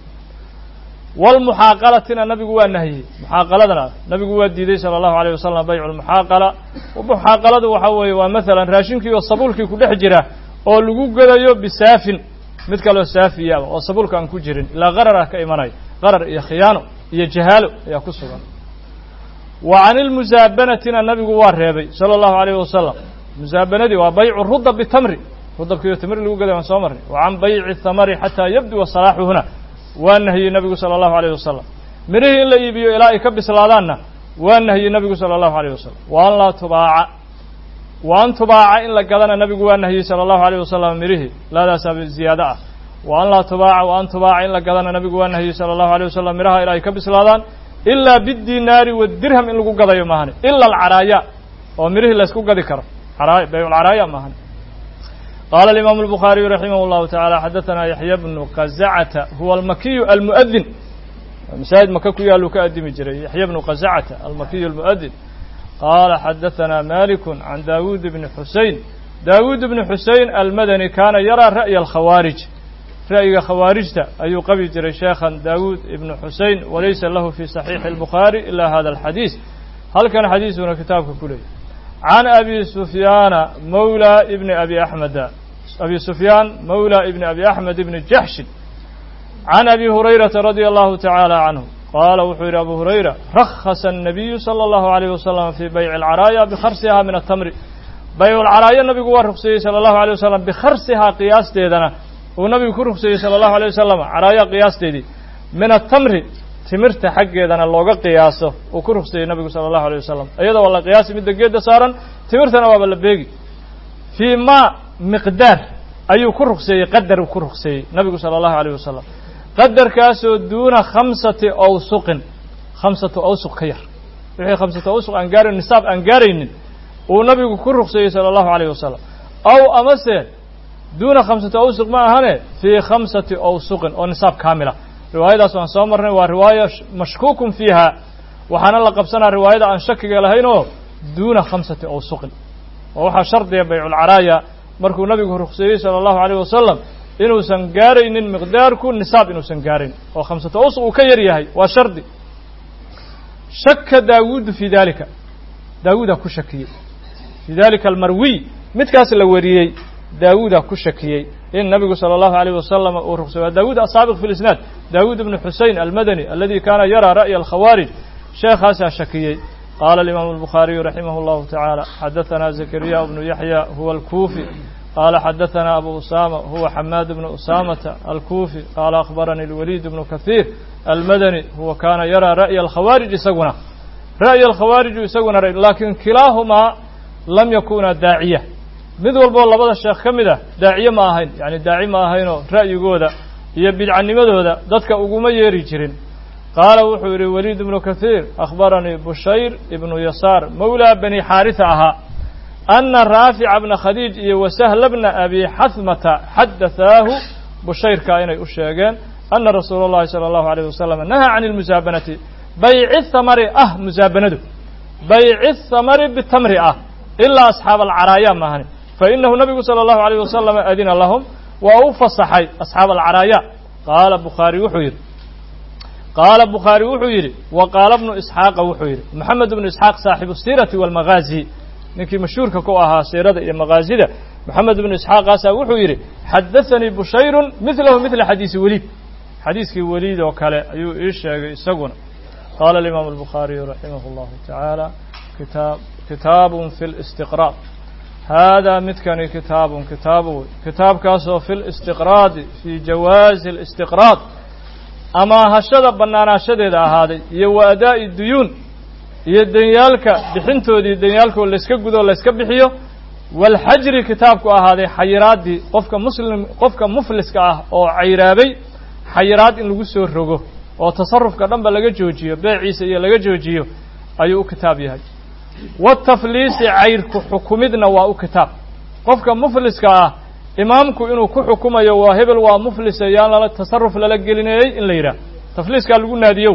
walmuxaaqalatina nabigu waa nahiyey muxaaqaladana nabigu waa diiday salى اllahu alayh wasalam baycu lmuxaaqala muxaaqaladu waxa weeye waa masalan raashinkii oo sabuulkii ku dhex jira oo lagu gadayo bisaafin mid kaloo saafiyaba oo sabuulka aan ku jirin ilaa qarar ah ka imanayo qarar iyo khiyaano iyo jahaalo ayaa ku sugan wa can ilmusaabanatina nabigu waa reebay salى اllahu alayh wasalam musaabanadii waa baycu rudab bitamri rudabkiiyo tamri lagu gaday waan soo marnay wa can bayci thamari xataa yabduwa salaaxuhuna waa nahiyey nabigu salى اllahu alayh wasalam mirihii in la iibiyo ilaa ay ka bislaadaanna waa nahiyey nabigu salى اllahu alayh wasalam wa an laa tubaaca wa an tubaaca in la gadana nabigu waa nahiyey salى اllahu alayh wasalam mirihii laadaasaa ziyaado ah wa an laa tubaaca wa an tubaaca in la gadana nabigu waa nahiyey salى اllahu alيyه wasalam miraha ilaa ay ka bislaadaan ilaa bidinaari wadirham in lagu gadayo maahane ila alcaraaya oo mirihii laysku gadi karo bayculcaraaya maahane qaala alimaamu albukhaariyu raximah اllahu taعala xadaثana yaxya bnu qazacata huwa almakiyu almu'adin masaajid maka ku yaaluu ka adimi jiray yaxya bnu qazacata almakiyu almu'adin qaala xadaثana maliku can dawuud bni xusein dawuud bni xusein almadani kaana yaraa ra'ya alkhawaarij ra'yiga khawaarijta ayuu qabi jiray sheekhan dawuud ibnu xusein walaysa lahu fi saxiixi اlbukhaari ila hada alxadiis halkan xadiisuna kitaabka ku leeyay can abi sufyaana mawla ibni abi axmeda abi sufyaan mawla ibni abi axmed ibni jaxshin can abi hurayrata radia allahu tacaala canhu qaala wuxuu yidhi abu hurayra rakhasa الnabiyu salى اllahu alayh wasalam fii bayci alcaraaya bikharsiha min atamri bayculcaraaya nabigu waa rugseeyey salى اllahu alيyه wasalam bikharsihaa qiyaasteedana uu nabigu ku rugseeyey salى اllahu alيه wasalam caraaya qiyaasteedii min atamri timirta xaggeedana looga qiyaaso uu ku rugseeyey nabigu salى اllahu alيه wasalam iyada waa la qiyaasi midda geedda saaran timirtana waaba la beegi fii ma miqdaar ayuu ku rugseeyey qadar ku rugseeyey nabigu salى اllahu alيyه wasalam qadarkaasoo duuna khamsati awsuqin khamsatu awsuq ka yar wixii khamsatu awsuq aan gaarayn nisaab aan gaaraynin uu nabigu ku rugseeyey salى اllahu alayh wasalam aw amase duuna khamsati awsuq ma ahane fii khamsati awsuqin oo nisaab kaamila riwaayadaas waan soo marnay waa riwaaya mashkuukun fiiha waxaana la qabsanaa riwaayada aan shakiga lahayn oo duuna khamsati awsuqin oo waxaa shardiga bayculcaraaya markuu nabigu rugseeyey salى اllahu alayh wasalam inuusan gaaraynin miqdaarku nisaab inuusan gaarayn oo khamsatu awsuq uu ka yar yahay waa shardi shaka daawuudu fii dalika daawuudaa ku shakiyey fii dalika almarwiy midkaas la wariyey daawuuda ku shakiyey in nabigu salى اllahu عalيه wasalam uu ruqsay waa daawuud asaabiq fi lisnaad daawuud ibnu xusein almadani aladi kaana yaraa ra'ya alkhawaarij sheekhaasaa shakiyey qaala alimaamu الbukhaariyu raximah اllahu taعaalى xadaثana zakariya bnu yaxya huwa alkufi qaala xadaثana abu usama huwa xamaad bnu usamata alkufi qaala akhbaranii اlwaliid bnu kahiir almadani huwa kaana yaraa ra'ya alkhawaarij isaguna ra'ya alkhawaariju isaguna laakiin kilaahumaa lam yakuna daaciya mid walboo labada sheekh ka mid ah daaciye ma ahayn yacni daaci ma ahaynoo ra'yigooda iyo bidcanimadooda dadka uguma yeeri jirin qaala wuxuu yidhi waliid ibnu kahiir akhbaranii bushayr ibnu yasaar mawlaa bani xaarisa ahaa ana raafica bna khadiij iyo wasahla bna abi xahmata xadathaahu bushayrkaa inay u sheegeen ana rasuula اllahi salى allahu alayh wasalam nahaa can اlmusaabanati bayci thamari ah musaabanadu bayci thamari bitamri ah ilaa asxaab alcaraaya maahani fainahu nabigu salى اllahu alayh wasalam adina lahum waa u fasaxay asxaab alcaraaya qaala bukhaari wuxuu yidhi qaala bukhaari wuxuu yidhi wa qaala bnu isxaaqa wuxuu yidhi moxamed bnu isxaaq saaxibu siirati walmagaazi ninkii mashhuurka ku ahaa siirada iyo magaazida moxamed bnu isxaaqaasaa wuxuu yidhi xadaثanii bushayrun midlahu midla xadiisi weliid xadiiskii weliid oo kale ayuu ii sheegay isaguna qaala alimaamu albukhaariyu raximah اllahu tacaala kitaab kitaabun fi listiqraad haadaa midkani kitaabun kitaabu wey kitaabkaasoo fi listiqraadi fii jawaazi اlistiqraad amaahashada bannaanaashadeeda ahaaday iyo wa adaa'i duyuun iyo denyaalka bixintoodii denyaalkoo layska gudoo layska bixiyo waalxajri kitaabku ahaaday xayiraaddii qofka muslim qofka mufliska ah oo cayraabay xayiraad in lagu soo rogo oo tasarufka dhanba laga joojiyo beeciisa iyo laga joojiyo ayuu u kitaab yahay watafliisi cayrku xukumidna waa u kitaab qofka mufliska ah imaamku inuu ku xukumayo waa hebel waa muflisa yaan lala tasaruf lala gelineeyey in la yidhaah tafliiskaa lagu naadiyow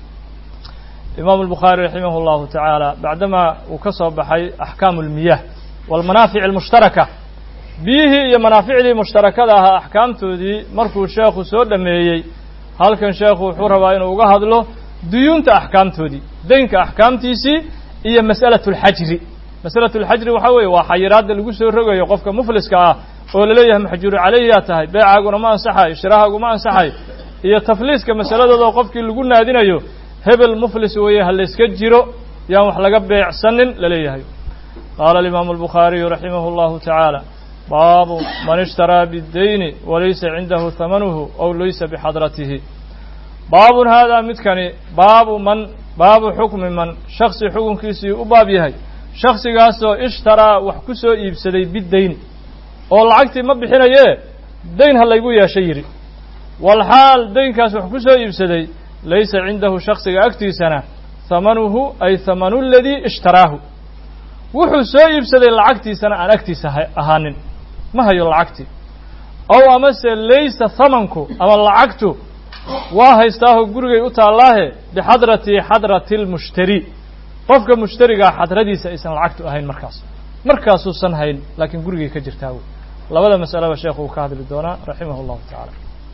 imaamu albukhaari raximah اllahu tacaala bacdamaa uu ka soo baxay axkaamu اlmiyah walmanaafic almushtaraka biyihii iyo manaaficdii mushtarakada ahaa axkaamtoodii markuu sheekhu soo dhameeyey halkan sheekhu wuxuu rabaa inuu uga hadlo duyuunta axkaamtoodii deynka axkaamtiisii iyo mas'alaة اlxajri masalaة اlxajri waxaa weeye waa xayiraadda lagu soo rogayo qofka mufliska ah oo laleeyahay maxjuuru calayhiyaa tahay beecaaguna ma ansaxayo shirahaagu ma ansaxayo iyo tafliiska masaladooda qofkii lagu naadinayo hebel muflis weeye ha layska jiro yaan wax laga beecsanin laleeyahay qaala alimaamu albukhaariyu raximah اllahu tacaala baabu man ishtaraa biddeyni walaysa cindahu hamanuhu ow laysa bixadratihi baabun haadaa midkani baabu man baabu xukmi man shaksi xukunkiisii u baab yahay shaksigaasoo ishtaraa wax ku soo iibsaday biddeyni oo lacagtii ma bixinayee dayn ha laygu yeesha yidhi walxaal daynkaas wax ku soo iibsaday laysa cindahu shaksiga agtiisana hamanuhu ay hamanu ladii ishtaraahu wuxuu soo iibsaday lacagtiisana aan agtiisa ahaanin ma hayo lacagtii ow amase laysa hamanku ama lacagtu waa haystaaho gurigay u taallaahe bixadrati xadrati lmushtari qofka mushtarigaa xadradiisa aysan lacagtu ahayn markaas markaasuusan hayn laakiin gurigay ka jirtaa wey labada masalaba sheekhu uu ka hadli doonaa raximah اllahu tacaala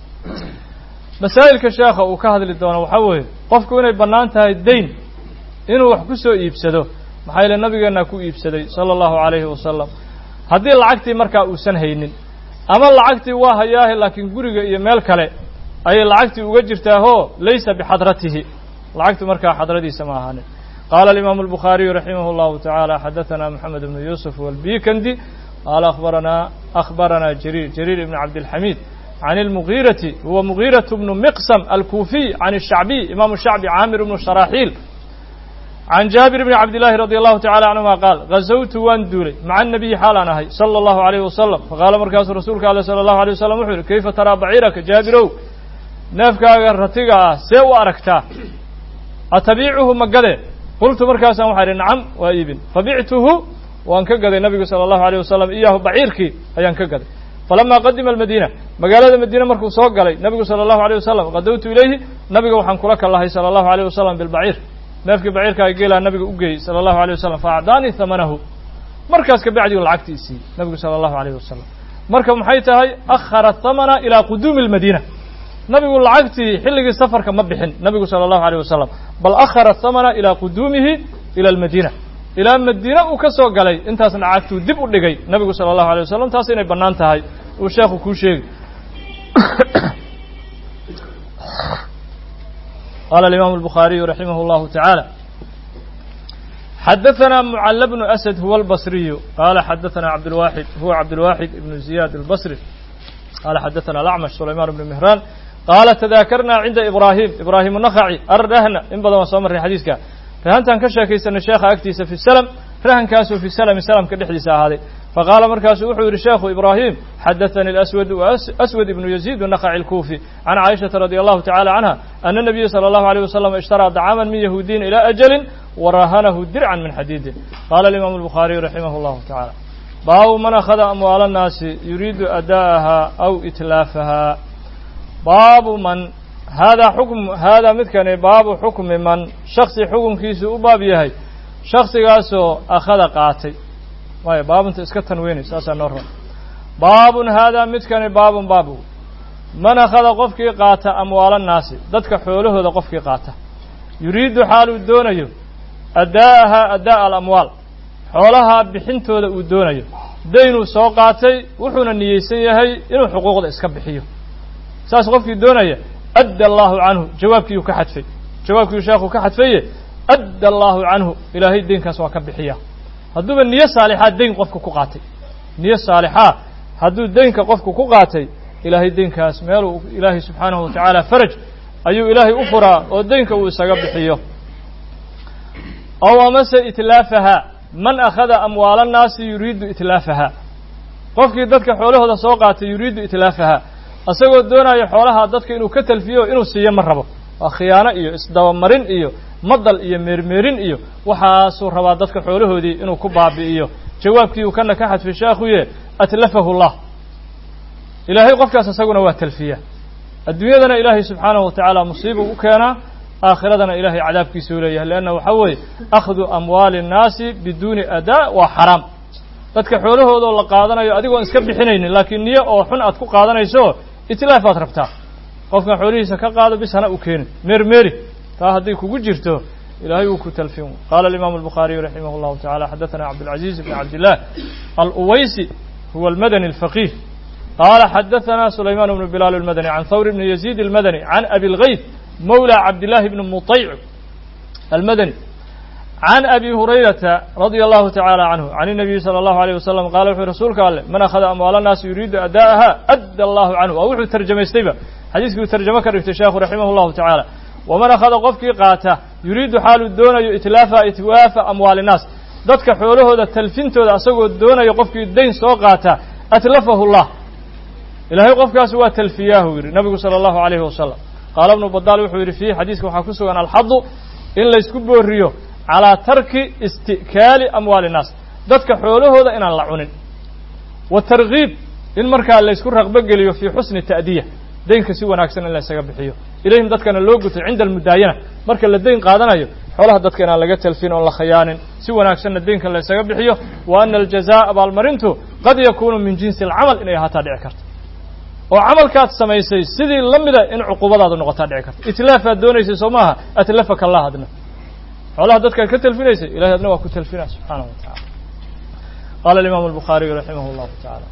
masaa'ilka sheekha uu ka hadli doono waxaa weeye qofku inay bannaan tahay dayn inuu wax ku soo iibsado maxaa yeele nabigeennaa ku iibsaday sala allahu calayhi wasalam haddii lacagtii markaa uusan haynin ama lacagtii waa hayaahe laakiin guriga iyo meel kale ayay lacagtii uga jirtaahoo laysa bixadratihi lacagtu markaa xadradiisa ma ahaanin qaala alimaamu albukhaariyu raximah اllahu tacaala xadaثana moxamed ibnu yuusuf walbikandi qaala akhbaranaa akhbaranaa jariir jariir ibn cabdilxamiid can اlmugiirati huwa mugiiraة bnu miqsam alkuufiy can الshacbiy imaamu shacbi caamir bnu sharaaxiil can jaabir bni cabdillaahi radi allahu tacala canhuma qaal gazawtu waan duulay maca nabiyi xaalaan ahay sala allahu alayhi wasalam faqaala markaasuu rasuulka ale sala allahu alيyh wasalam wuxuu yihi kayfa taraa baciiraka jaabirow neefkaaga ratiga ah see u aragtaa atabiicuhu ma gadee qultu markaasaan waxaa idhi nacam waa iibin fabictuhu waan ka gaday nabigu sala allahu alayh wasalam iyaahu baciirkii ayaan ka gaday falamaa qadima almadiina magaalada madiine markuu soo galay nabigu sala allahu alayh wasalam qadowtu ilayhi nabiga waxaan kula kallahay sala allahu alayh wasalam bilbaciir neefkii baciirkaa geelaa nabiga u geeyey sala allahu alayh wasalam fa acdaanii hamanahu markaas ka bacdigu lacagtii siiyey nabigu sala allahu alayh wasalam marka maxay tahay akhara hamana ilaa quduumi almadiina nabigu lacagtii xilligii safarka ma bixin nabigu sala allahu alayh wasalam bal akhara hamana ilaa quduumihi ila almadiina ilaa madiine uu ka soo galay intaasna cagtuu dib u dhigay nabigu sala allahu alay wasalam taas inay bannaan tahay uu sheekhu kuu sheegi qala alimaamu albukhaariyu raximah allahu tacaala xadaثna mcl bnu asad huwa albasriyu qala xadaثna cabdاlwaxid huwa cabdاlwaxid ibnu ziyad albasri qala xadaثna alacmash sulayman bnu mihraan qaala tadaakarna cinda ibrahim ibrahim الnakhaci arrahna in badan waan soo marray xadiiska rahantaan ka sheekaysanay sheekha agtiisa fi slm rahankaasoo fi slmi slmka dhexdiisa ahaaday faqaala markaasu wuxuu yidhi sheekhu ibrahim xadaثani aswad aswad ibnu yaziid الnakhaci اlkufi can caaishaةa radi allahu tacala canha ana nabiya salى allahu alيyh wasalam ishtaraa dacaaman min yahuudiyin ilى ajali warahanahu dircan min xadiidin qala alimaamu الbukhaariyu raximah اllahu tacala baabu man akhada amwaala الnaasi yuriidu ada'aha aw itlaafaha baabu man haadaa xukm haadaa midkani baabu xukmi man shaksi xukunkiisu u baab yahay shaksigaasoo akhada qaatay waayo baabunta iska tanweynay saasaa noo ron baabun haadaa midkani baabun baabu man akhada qofkii qaata amwaala naasi dadka xoolahooda qofkii qaata yuriidu xaal uu doonayo addaa'aha addaa'a alamwaal xoolaha bixintooda uu doonayo daynuu soo qaatay wuxuuna niyeysan yahay inuu xuquuqda iska bixiyo saas qofkii doonaya adda allaahu canhu jawaabkiiyuu ka xadfay jawaabkiiu sheekhu ka xadfaye adda allaahu canhu ilaahay deynkaas waa ka bixiya hadduuba niyo saalixaa deyn qofka ku qaatay niyo saalixaa hadduu deynka qofku ku qaatay ilaahay deynkaas meeluu ilaahay subxaanahu watacaala faraj ayuu ilaahay u furaa oo deynka uu isaga bixiyo ow amase itlaafaha man akhada amwaala annaasi yuriidu itlaafaha qofkii dadka xoolahooda soo qaatay yuriidu itlaafaha isagoo doonaya xoolaha dadka inuu ka talfiyo inuu siiyo ma rabo waa khiyaano iyo isdabamarin iyo madal iyo meermeerin iyo waxaasuu rabaa dadka xoolahoodii inuu ku baabi'iyo jawaabkii uu kana ka xadfay sheekhuye atlafahu llah ilaahay qofkaas isaguna waa talfiya adduunyadana ilaahay subxaanahu watacaala musiiba u keenaa aakhiradana ilahay cadaabkiisa u leeyahay leanna waxaa weeye akhdu amwaali innaasi biduuni adaa waa xaraam dadka xoolahoodoo la qaadanayo adigoon iska bixinaynin laakiin niyo oo xun aad ku qaadanayso itlaafaad rabtaa qofkan xoolihiisa ka qaado bis hana u keenin meermeeri taa hadday kugu jirto ilahay wuu ku talfin qala alimaamu albukhaariyu raximah llahu tacala xadaثana cabdاlcaziz bn cabdillah aluwaysi huwa almadani alfaqih qala xadaثana sulayman bnu bilaal almadani can thawr bni yaziid almadani can abi اlgayth mawlى cabdillahi bni muطayc almadani can abi hurayrata radia allahu tacala canhu can الnabiyi salى allahu alيyh wasalam qala wuxuu rasuulka alleh man akhada amwaala naasi yuriidu ada'aha adda allahu canhu waa wuxuu tarjamaystayba xadiiskii uu tarjamo ka dhigtay sheekhu raximah llahu tacaala waman akhada qofkii qaata yuriidu xaaluu doonayo itlaafa itwaafa amwaali naas dadka xoolahooda talfintooda asagoo doonayo qofkii dayn soo qaata atlafahu llah ilaahay qofkaas waa talfiyaahu yidhi nabigu salى allahu alayhi wasalam qaala bnu badaal wuxuu yidhi fiih xadiiska waxaa ku sugan alxadu in laysku booriyo calaa tarki isti'kaali amwaali innaas dadka xoolahooda inaan la cunin wa targiib in markaa laysku raqbo geliyo fii xusni ta'diya deynka si wanaagsan in laysaga bixiyo ilayhim dadkana loo guto cinda almudaayana marka la deyn qaadanayo xoolaha dadka inaan laga talfin oon la khayaanin si wanaagsanna deynka laysaga bixiyo wa ana aljazaa abaalmarintu qad yakuunu min jinsi alcamal inay ahaataa dhici karta oo camalkaad samaysay sidii la mida in cuqubadaadu noqotaa dhici karta itlaafaad doonaysay soo maaha atlafaka allah adna xoolaha dadkaad ka talfinaysay ilahay adna waa ku talfinaa subxaanahu wa tacala qala alimaamu albukhaariyu raximah llahu tacaala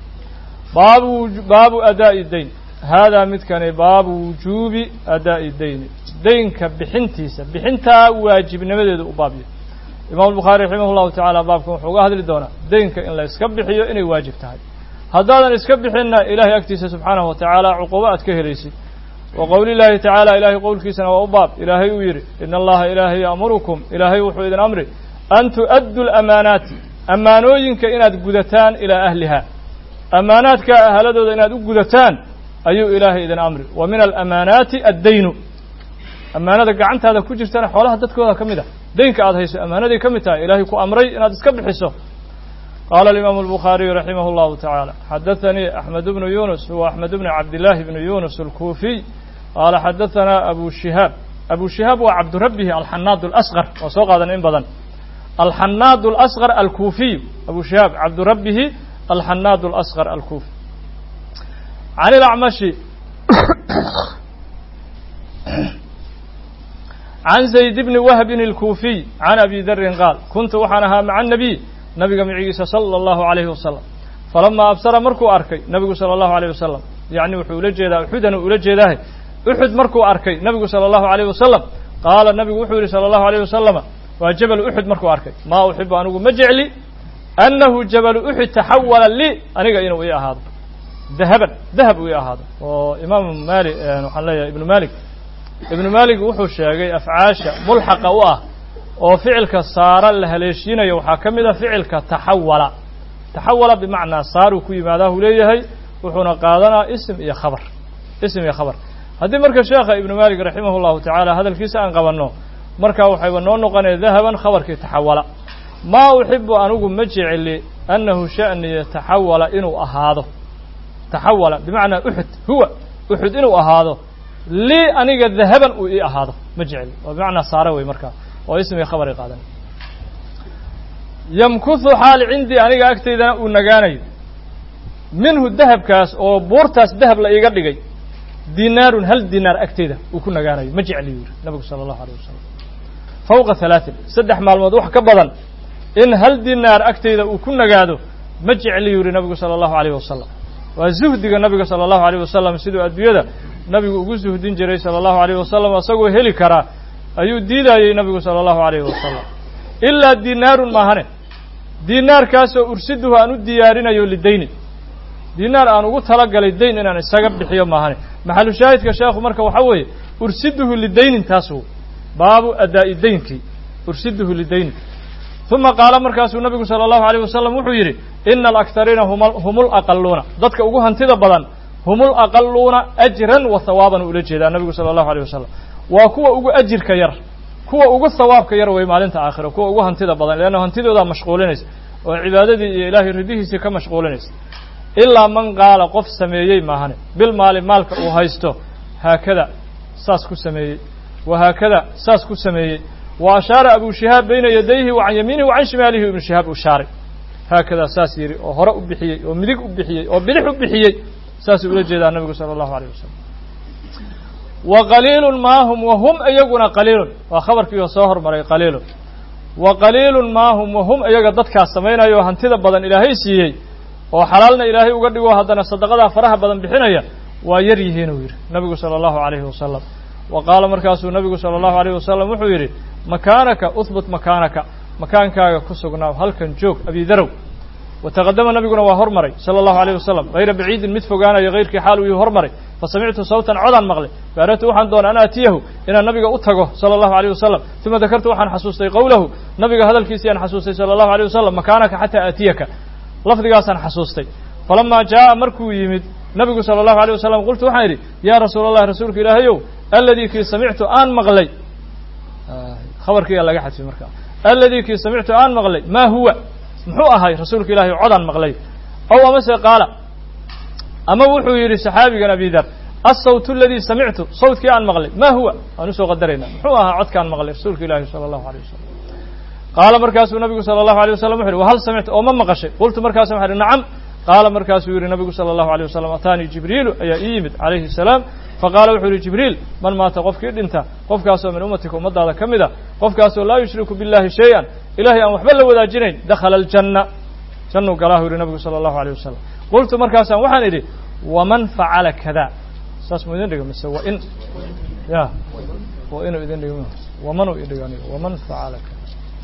baabu baabu adaa'i dayn haadaa midkani baabu wujuubi adaa'i dayni deynka bixintiisa bixintaa waajibnimadeedu u baabyo imam الbukhaari raximah llahu tacaala baabkan wuxuu uga hadli doonaa deynka in la iska bixiyo inay waajib tahay haddaadan iska bixinna ilahay agtiisa subxaanahu wa tacaala cuqubo aad ka helaysid wa qowli llaahi tacaala ilaahay qowlkiisana waa u baab ilaahay uu yidhi ina allaha ilaahay ya'murukum ilaahay wuxuu idin amri an tu'addu lamaanaati ammaanooyinka inaad gudataan ilaa ahliha ammaanaadka ahaladooda inaad u gudataan ayuu ilaahay idin amri wa min alamaanaati addaynu ammaanada gacantaada ku jirtana xoolaha dadkooda ka mid ah deynka aad hayso ammaanaday ka mid tahay ilaahay ku amray inaad iska bixiso qaala alimaamu albukhaariyu raximah llahu tacaala xadaثanii axmed bnu yunus huwa axmed bnu cabdillaahi bnu yunus alkuufiy qaala xadaثanaa abu shihaab abu shihaab waa cabdurabbihi alxanaad اlasqar waa soo qaadan in badan alxanaad اlasqar alkuufiy abu shihaab cabdurabbihi alxanaad اlasqar alkuufi can ilacmashi can zayd bni wahbin اlkuufiy can abi darin qaal kuntu waxaan ahaa maca الnabiy nabiga micigiisa salى اllahu عalayhi wasalam falamaa absara markuu arkay nabigu salى اllahu عalيه wasalam yacni wuxuu ula jeedaa uxudana ula jeedaahe uxud markuu arkay nabigu salى اllahu عalيه wasalam qaala nabigu wuxuu yihi salى اllahu عalيه wasalama waa jabal uxud markuu arkay maa uxibu anigu ma jecli annahu jabalu uxud taxawala lii aniga inuu ii ahaado dahaban dahab uu ii ahaado oo imaamu maali waxaan leeyahay ibnu malik ibnu malik wuxuu sheegay afcaasha mulxaqa u ah oo ficilka saara la haleeshiinayo waxaa ka mid a ficilka taxawala taxawala bimacnaa saaruu ku yimaadaa uu leeyahay wuxuuna qaadanaa ism iyo khabar ism iyo khabar haddii marka sheekha ibnu malik raximah llahu tacaala hadalkiisa aan qabanno markaa waxayba noo noqonaya dahaban khabarkii taxawala maa uxibu anigu ma jecli annahu sha'niya taxawala inuu ahaado taxawala bimacnaa uxud huwa uxud inuu ahaado lii aniga dahaban uu ii ahaado ma jecli oo bimacnaa saare wey markaa oo ismii khabari qaadan yamkuthu xaal cindii aniga agtaydana uu nagaanayo minhu dahabkaas oo buurtaas dahab la iiga dhigay dinaarun hal dinaar agteyda uu ku nagaanayo ma jecli yuu yihi nabigu sala allahu alay wasalam fawqa halaatin saddex maalmood wax ka badan in hal dinaar agteyda uu ku nagaado ma jecli yuu yihi nabigu sala allahu alayh wasalam waa zuhdiga nabiga sala allahu alayh wasalam siduu adduunyada nabigu ugu zuhdin jiray sala allahu alayh wasalam isagoo heli karaa ayuu diidayey nabigu sala allahu alayhi wasalam ilaa dinaarun maahane dinaarkaasoo ursiduhu aan u diyaarinayo lidayni dinaar aan ugu talagalay dayn inaan isaga bixiyo maahane maxalu shaahidka sheekhu marka waxaa weeye ursiduhu lidaynin taas baabu adaa'i daynkii ursiduhu lidaynin uma qaala markaasuu nabigu sala allahu alayh wasalam wuxuu yidhi ina alaktariina hum laqaluuna dadka ugu hantida badan hum laqaluuna ajran wa hawaaban ula jeedaa nabigu sala allahu alayh wasalam waa kuwa ugu ajirka yar kuwa ugu hawaabka yar wey maalinta aakhira kuwa ugu hantida badan leanna hantidoodaa mashquulinaysa oo cibaadadii iyo ilaahay ridihiisii ka mashquulinaysa ilaa man qaala qof sameeyey maahane bil maali maalka uu haysto haakada saas ku sameeyey wa haakada saas ku sameeyey wa ashaara abu shihaab bayna yadayhi wa can yamiinihi wa can shimaalihi ibnu shihaab uu shaaray haakadaa saas yidhi oo hore u bixiyey oo midig u bixiyey oo bidix u bixiyey saasuu ula jeedaa nabigu sala allahu alayh wasalam wa qaliilun maahum wa hum iyaguna qaliilun waa khabarkii oo soo hormaray qaliilun wa qaliilun maahum wa hum iyaga dadkaas samaynayo hantida badan ilaahay siiyey oo xalaalna ilaahay uga dhigo haddana sadaqadaa faraha badan bixinaya waa yar yihiin uu yidhi nabigu sala allahu alayhi wasalam wa qaala markaasuu nabigu sala allahu alayh wasalam wuxuu yidhi makaanaka uhbut makaanaka makaankaaga ku sugnaaw halkan joog abidarow wataqadama nabiguna waa hormaray sala allahu alayh wasalam hayra baciidin mid fogaanayo hayrkii xaal uu hormaray fasamictu sawtan codaan maqlay faaratu waxaan doonay an aatiyahu inaan nabiga u tago sala allahu alayh wasalam uma dakartu waxaan xasuustay qowlahu nabiga hadalkiisii aan xasuustay sala allahu alayh wasalam makaanaka xataa aatiyaka lafdigaasaan xasuustay falamaa jaa'a markuu yimid nabigu sala allahu alay wasalam qultu waxaan idhi yaa rasuula allah rasuulka ilaahayow aladii kii samictu aan maqlay khabarkiiyaa laga xadfay markaa aladii kii samictu aan maqlay maa huwa muxuu ahay rasuulka ilahay codaan maqlay ow amase qaala ama wuxuu yidhi saxaabigan abidar asawt aladii samictu sawtkii aan maqlay ma huwa waan usoo qadarayna muxuu ahaa codkaan maqlay rasuulka ilaahi sala allahu alayh wasalam qaala markaasuu nabigu sala allahu alay wasalam wuxu yhi wahal samicta oo ma maqashay qultu markaasu waxaa ihi nacam qaala markaasuu yihi nabigu sala allahu alay wasalam ataanii jibriilu ayaa ii yimid calayhi salaam faqaala wuxuu yihi jibriil man maata qofkii dhinta qofkaasoo min ummatika ummaddaada ka mid a qofkaasoo laa yushriku billahi shay-an ilahay aan waxba la wadaajinayn dakhala aljanna jannuu galaahu yihi nabigu sala allahu alay wasalam qultu markaasaan waxaan idhi waman facala kada saas mu idin dhigo mise wa in ya wa inuu idin dhigo wamanuu idhigo aniga waman facala kada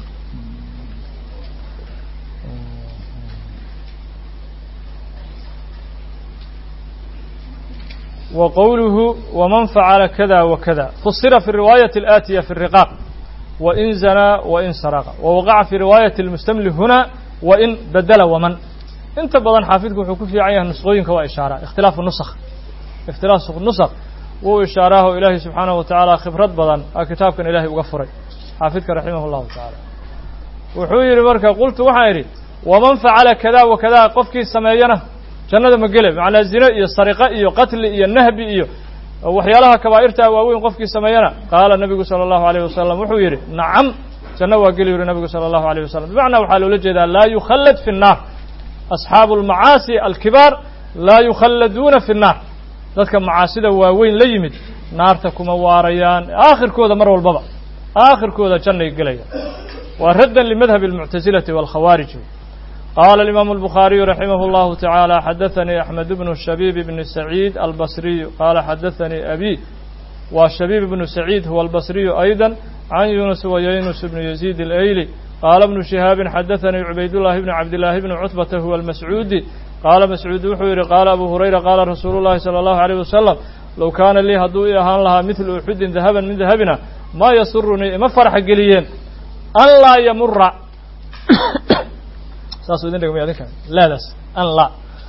وqwlه وmن فعل kdا وkdا فsira في الرواaية الآتية في الرقاq وإن زنى وإن sرق ووقع في رواaية المستمل هنا وإن bdل وmن inta badan xaafidku wuxuu ku fiican yahay نسqooyinka waa ishaaraa اkhtilaaف نسk اkhtilaaf نسk wuu ishaaraaho ilaahay subحaanaه وataعaalى khibrad badan a kitaabkan ilahay uga furay xaafidka raximah الlahu taعalى wuxuu yihi marka qultu waxaan idhi وmaن فacala kdا وkdا qofkii sameeyana jannada ma gele macnaa zine iyo sariqe iyo qatli iyo nahbi iyo waxyaalaha kabaa'irtaa waaweyn qofkii sameeyana qaala nabigu sala allahu alayh wasalam wuxuu yidhi nacam janno waa geli yuri nabigu sala allahu alayh wasalam bimacnaa waxaa loola jeedaa laa yukhallad fi nnaar asxaabu almacaasi alkibaar laa yukhalladuuna fi nnaar dadka macaasida waaweyn la yimid naarta kuma waarayaan aakhirkooda mar walbaba aakhirkooda jannay gelayaan waa raddan limadhabi almuctasilati waalkhawaarij qaala alimaamu albukhaariyu raximah اllahu tacaala xadaanii axmed bnu shabiib bni saciid albasriyu qaala xadaanii abi waa shabiib bnu saciid huwa albasriyu ayda can yunus wa yaynus bnu yaziid alayli qaala bnu shihaabin xadaanii cubaydullahi bni cabdillaahi bni cutbata huwa almascuudi qaala mascuud wuxuu yidhi qaala abu hurayra qaala rasuulu llahi sala allahu alayh wasalam low kaana lii hadduu ii ahaan lahaa midlu uxudin dahaban min dahabina maa yasurunii ima farxa geliyeen an laa yamura saasuu idin dhegmay adinka laadaas an laa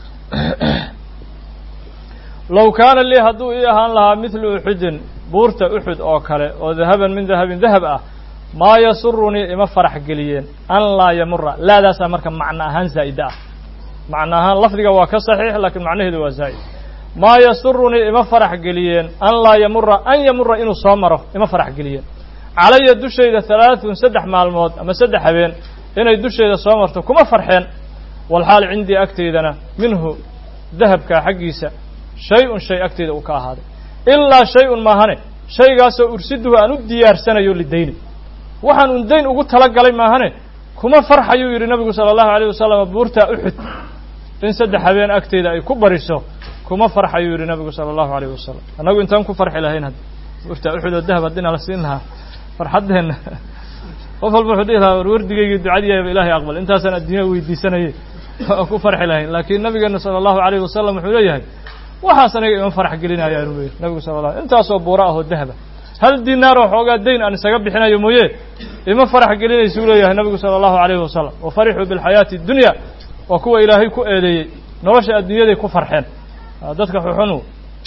low kaana lii hadduu ii ahaan lahaa midlu uxudin buurta uxud oo kale oo dahaban min dahabin dahab ah maa yasurunii ima farax geliyeen an laa yamura laadaasaa marka macno ahaan zaa'ida ah macno ahaan lafdiga waa ka saxiix laakiin macnaheedu waa zaa'id maa yasurunii ima farax geliyeen an laa yamura an yamura inuu soo maro ima farax geliyeen calaya dushayda halaaثun saddex maalmood ama saddex habeen inay dushayda soo marto kuma farxeen walxaal cindii agteydana minhu dahabkaa xaggiisa shay-un shay agteyda uu ka ahaaday ilaa shay-un maahane shaygaasoo ursiduhu aan u diyaarsanayo lidayni waxaan un dayn ugu talagalay maahane kuma farxayuu yidhi nabigu sala allahu alayh wasalam buurtaa uxud in saddex habeen agteyda ay ku bariso kuma farxayuu yidhi nabigu sala allahu alayh wasalam annagu intaan ku farxi lahayn hadda buurtaa uxud oo dahab haddina la siin lahaa farxaddeenna qof walba wuxuu dhihi lahaa war wardigaygii ducadiyaaba ilaahay aqbal intaasaan adduunya weydiisanayay oo ku farxi lahayn laakiin nabigeena sala allahu alayh wasalam wuxuu leeyahay waxaas aniga ima farax gelinaya anu leeyahy nabigu sala la intaasoo buura ahoo dahaba hal dinaaroo xoogaa dayn aan isaga bixinayo mooye ima farax gelinaysuu leeyahay nabigu sala allahu alayhi wasalam wa farixuu bilxayaati addunya waa kuwa ilaahay ku eedeeyey nolosha adduunyaday ku farxeen dadka xuxunu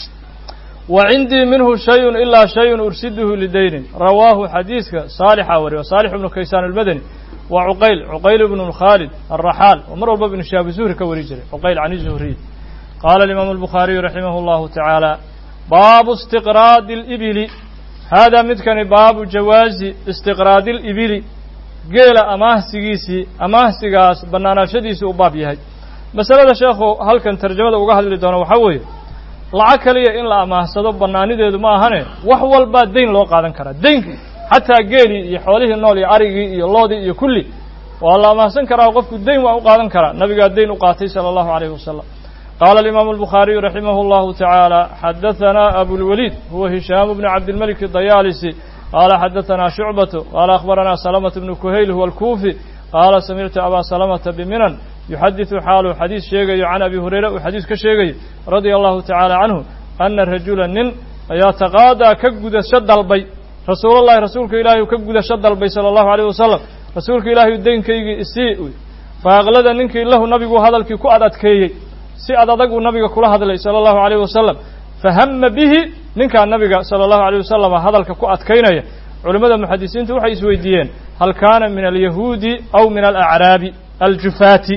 wa cindii minhu shayun ilaa shayun ursiduhu lidaynin rawaahu xadiiska saalixa wariyo saalix ibnu kaysaan almadani waa cuqayl cuqayl ibnu khaalid alraxaal oo mar walba ibnu shihaabi zuhri ka wari jiray cuqayl can zuhriy qaala alimaamu albukhaariyu raximah allahu tacaala baabu istiqraadi alibili haadaa midkani baabu jawaazi istiqraadi alibili geela amaahsigiisii amaahsigaas bannaanaashadiisii u baab yahay masalada sheekhu halkan tarjamada uga hadli doono waxaa weeye lacag kaliya in la amaahsado bannaanideedu ma ahane wax walbaa dayn loo qaadan karaa daynki xataa geelii iyo xoolihii nool iyo arigii iyo loodii iyo kulli waa la amaahsan karaa qofku dayn waa u qaadan karaa nabigaa dayn u qaatay sala allahu alayhi wasalam qaala alimaamu albukhaariyu raximah allahu tacaala xadahanaa abulwaliid huwa hishaamu bnu cabdilmalik dayaalisi qaala xadahanaa shucbatu qaala akhbaranaa salamata bnu kuhayl huwa alkuufi qaala samictu abaa salamata biminan yuxadiثu xaalu xadiis sheegayo can abi hurayra uu xadiis ka sheegayo radia allahu tacaala canhu ana rajula nin ayaa taqaadaa ka gudasho dalbay rasuulallahi rasuulka ilaahay ka gudasho dalbay sala allahu alayh wasalam rasuulka ilaahay daynkaygii isii faaqlada ninkii lahu nabigu hadalkii ku ad adkeeyey si ad adaguu nabiga kula hadlay sala allahu alayh wasalam fahama bihi ninkaa nabiga sala allahu alayh wasalam hadalka ku adkaynaya culimmada muxadisiintu waxay isweydiiyeen hal kaana min alyahuudi aw min alacraabi aljufaati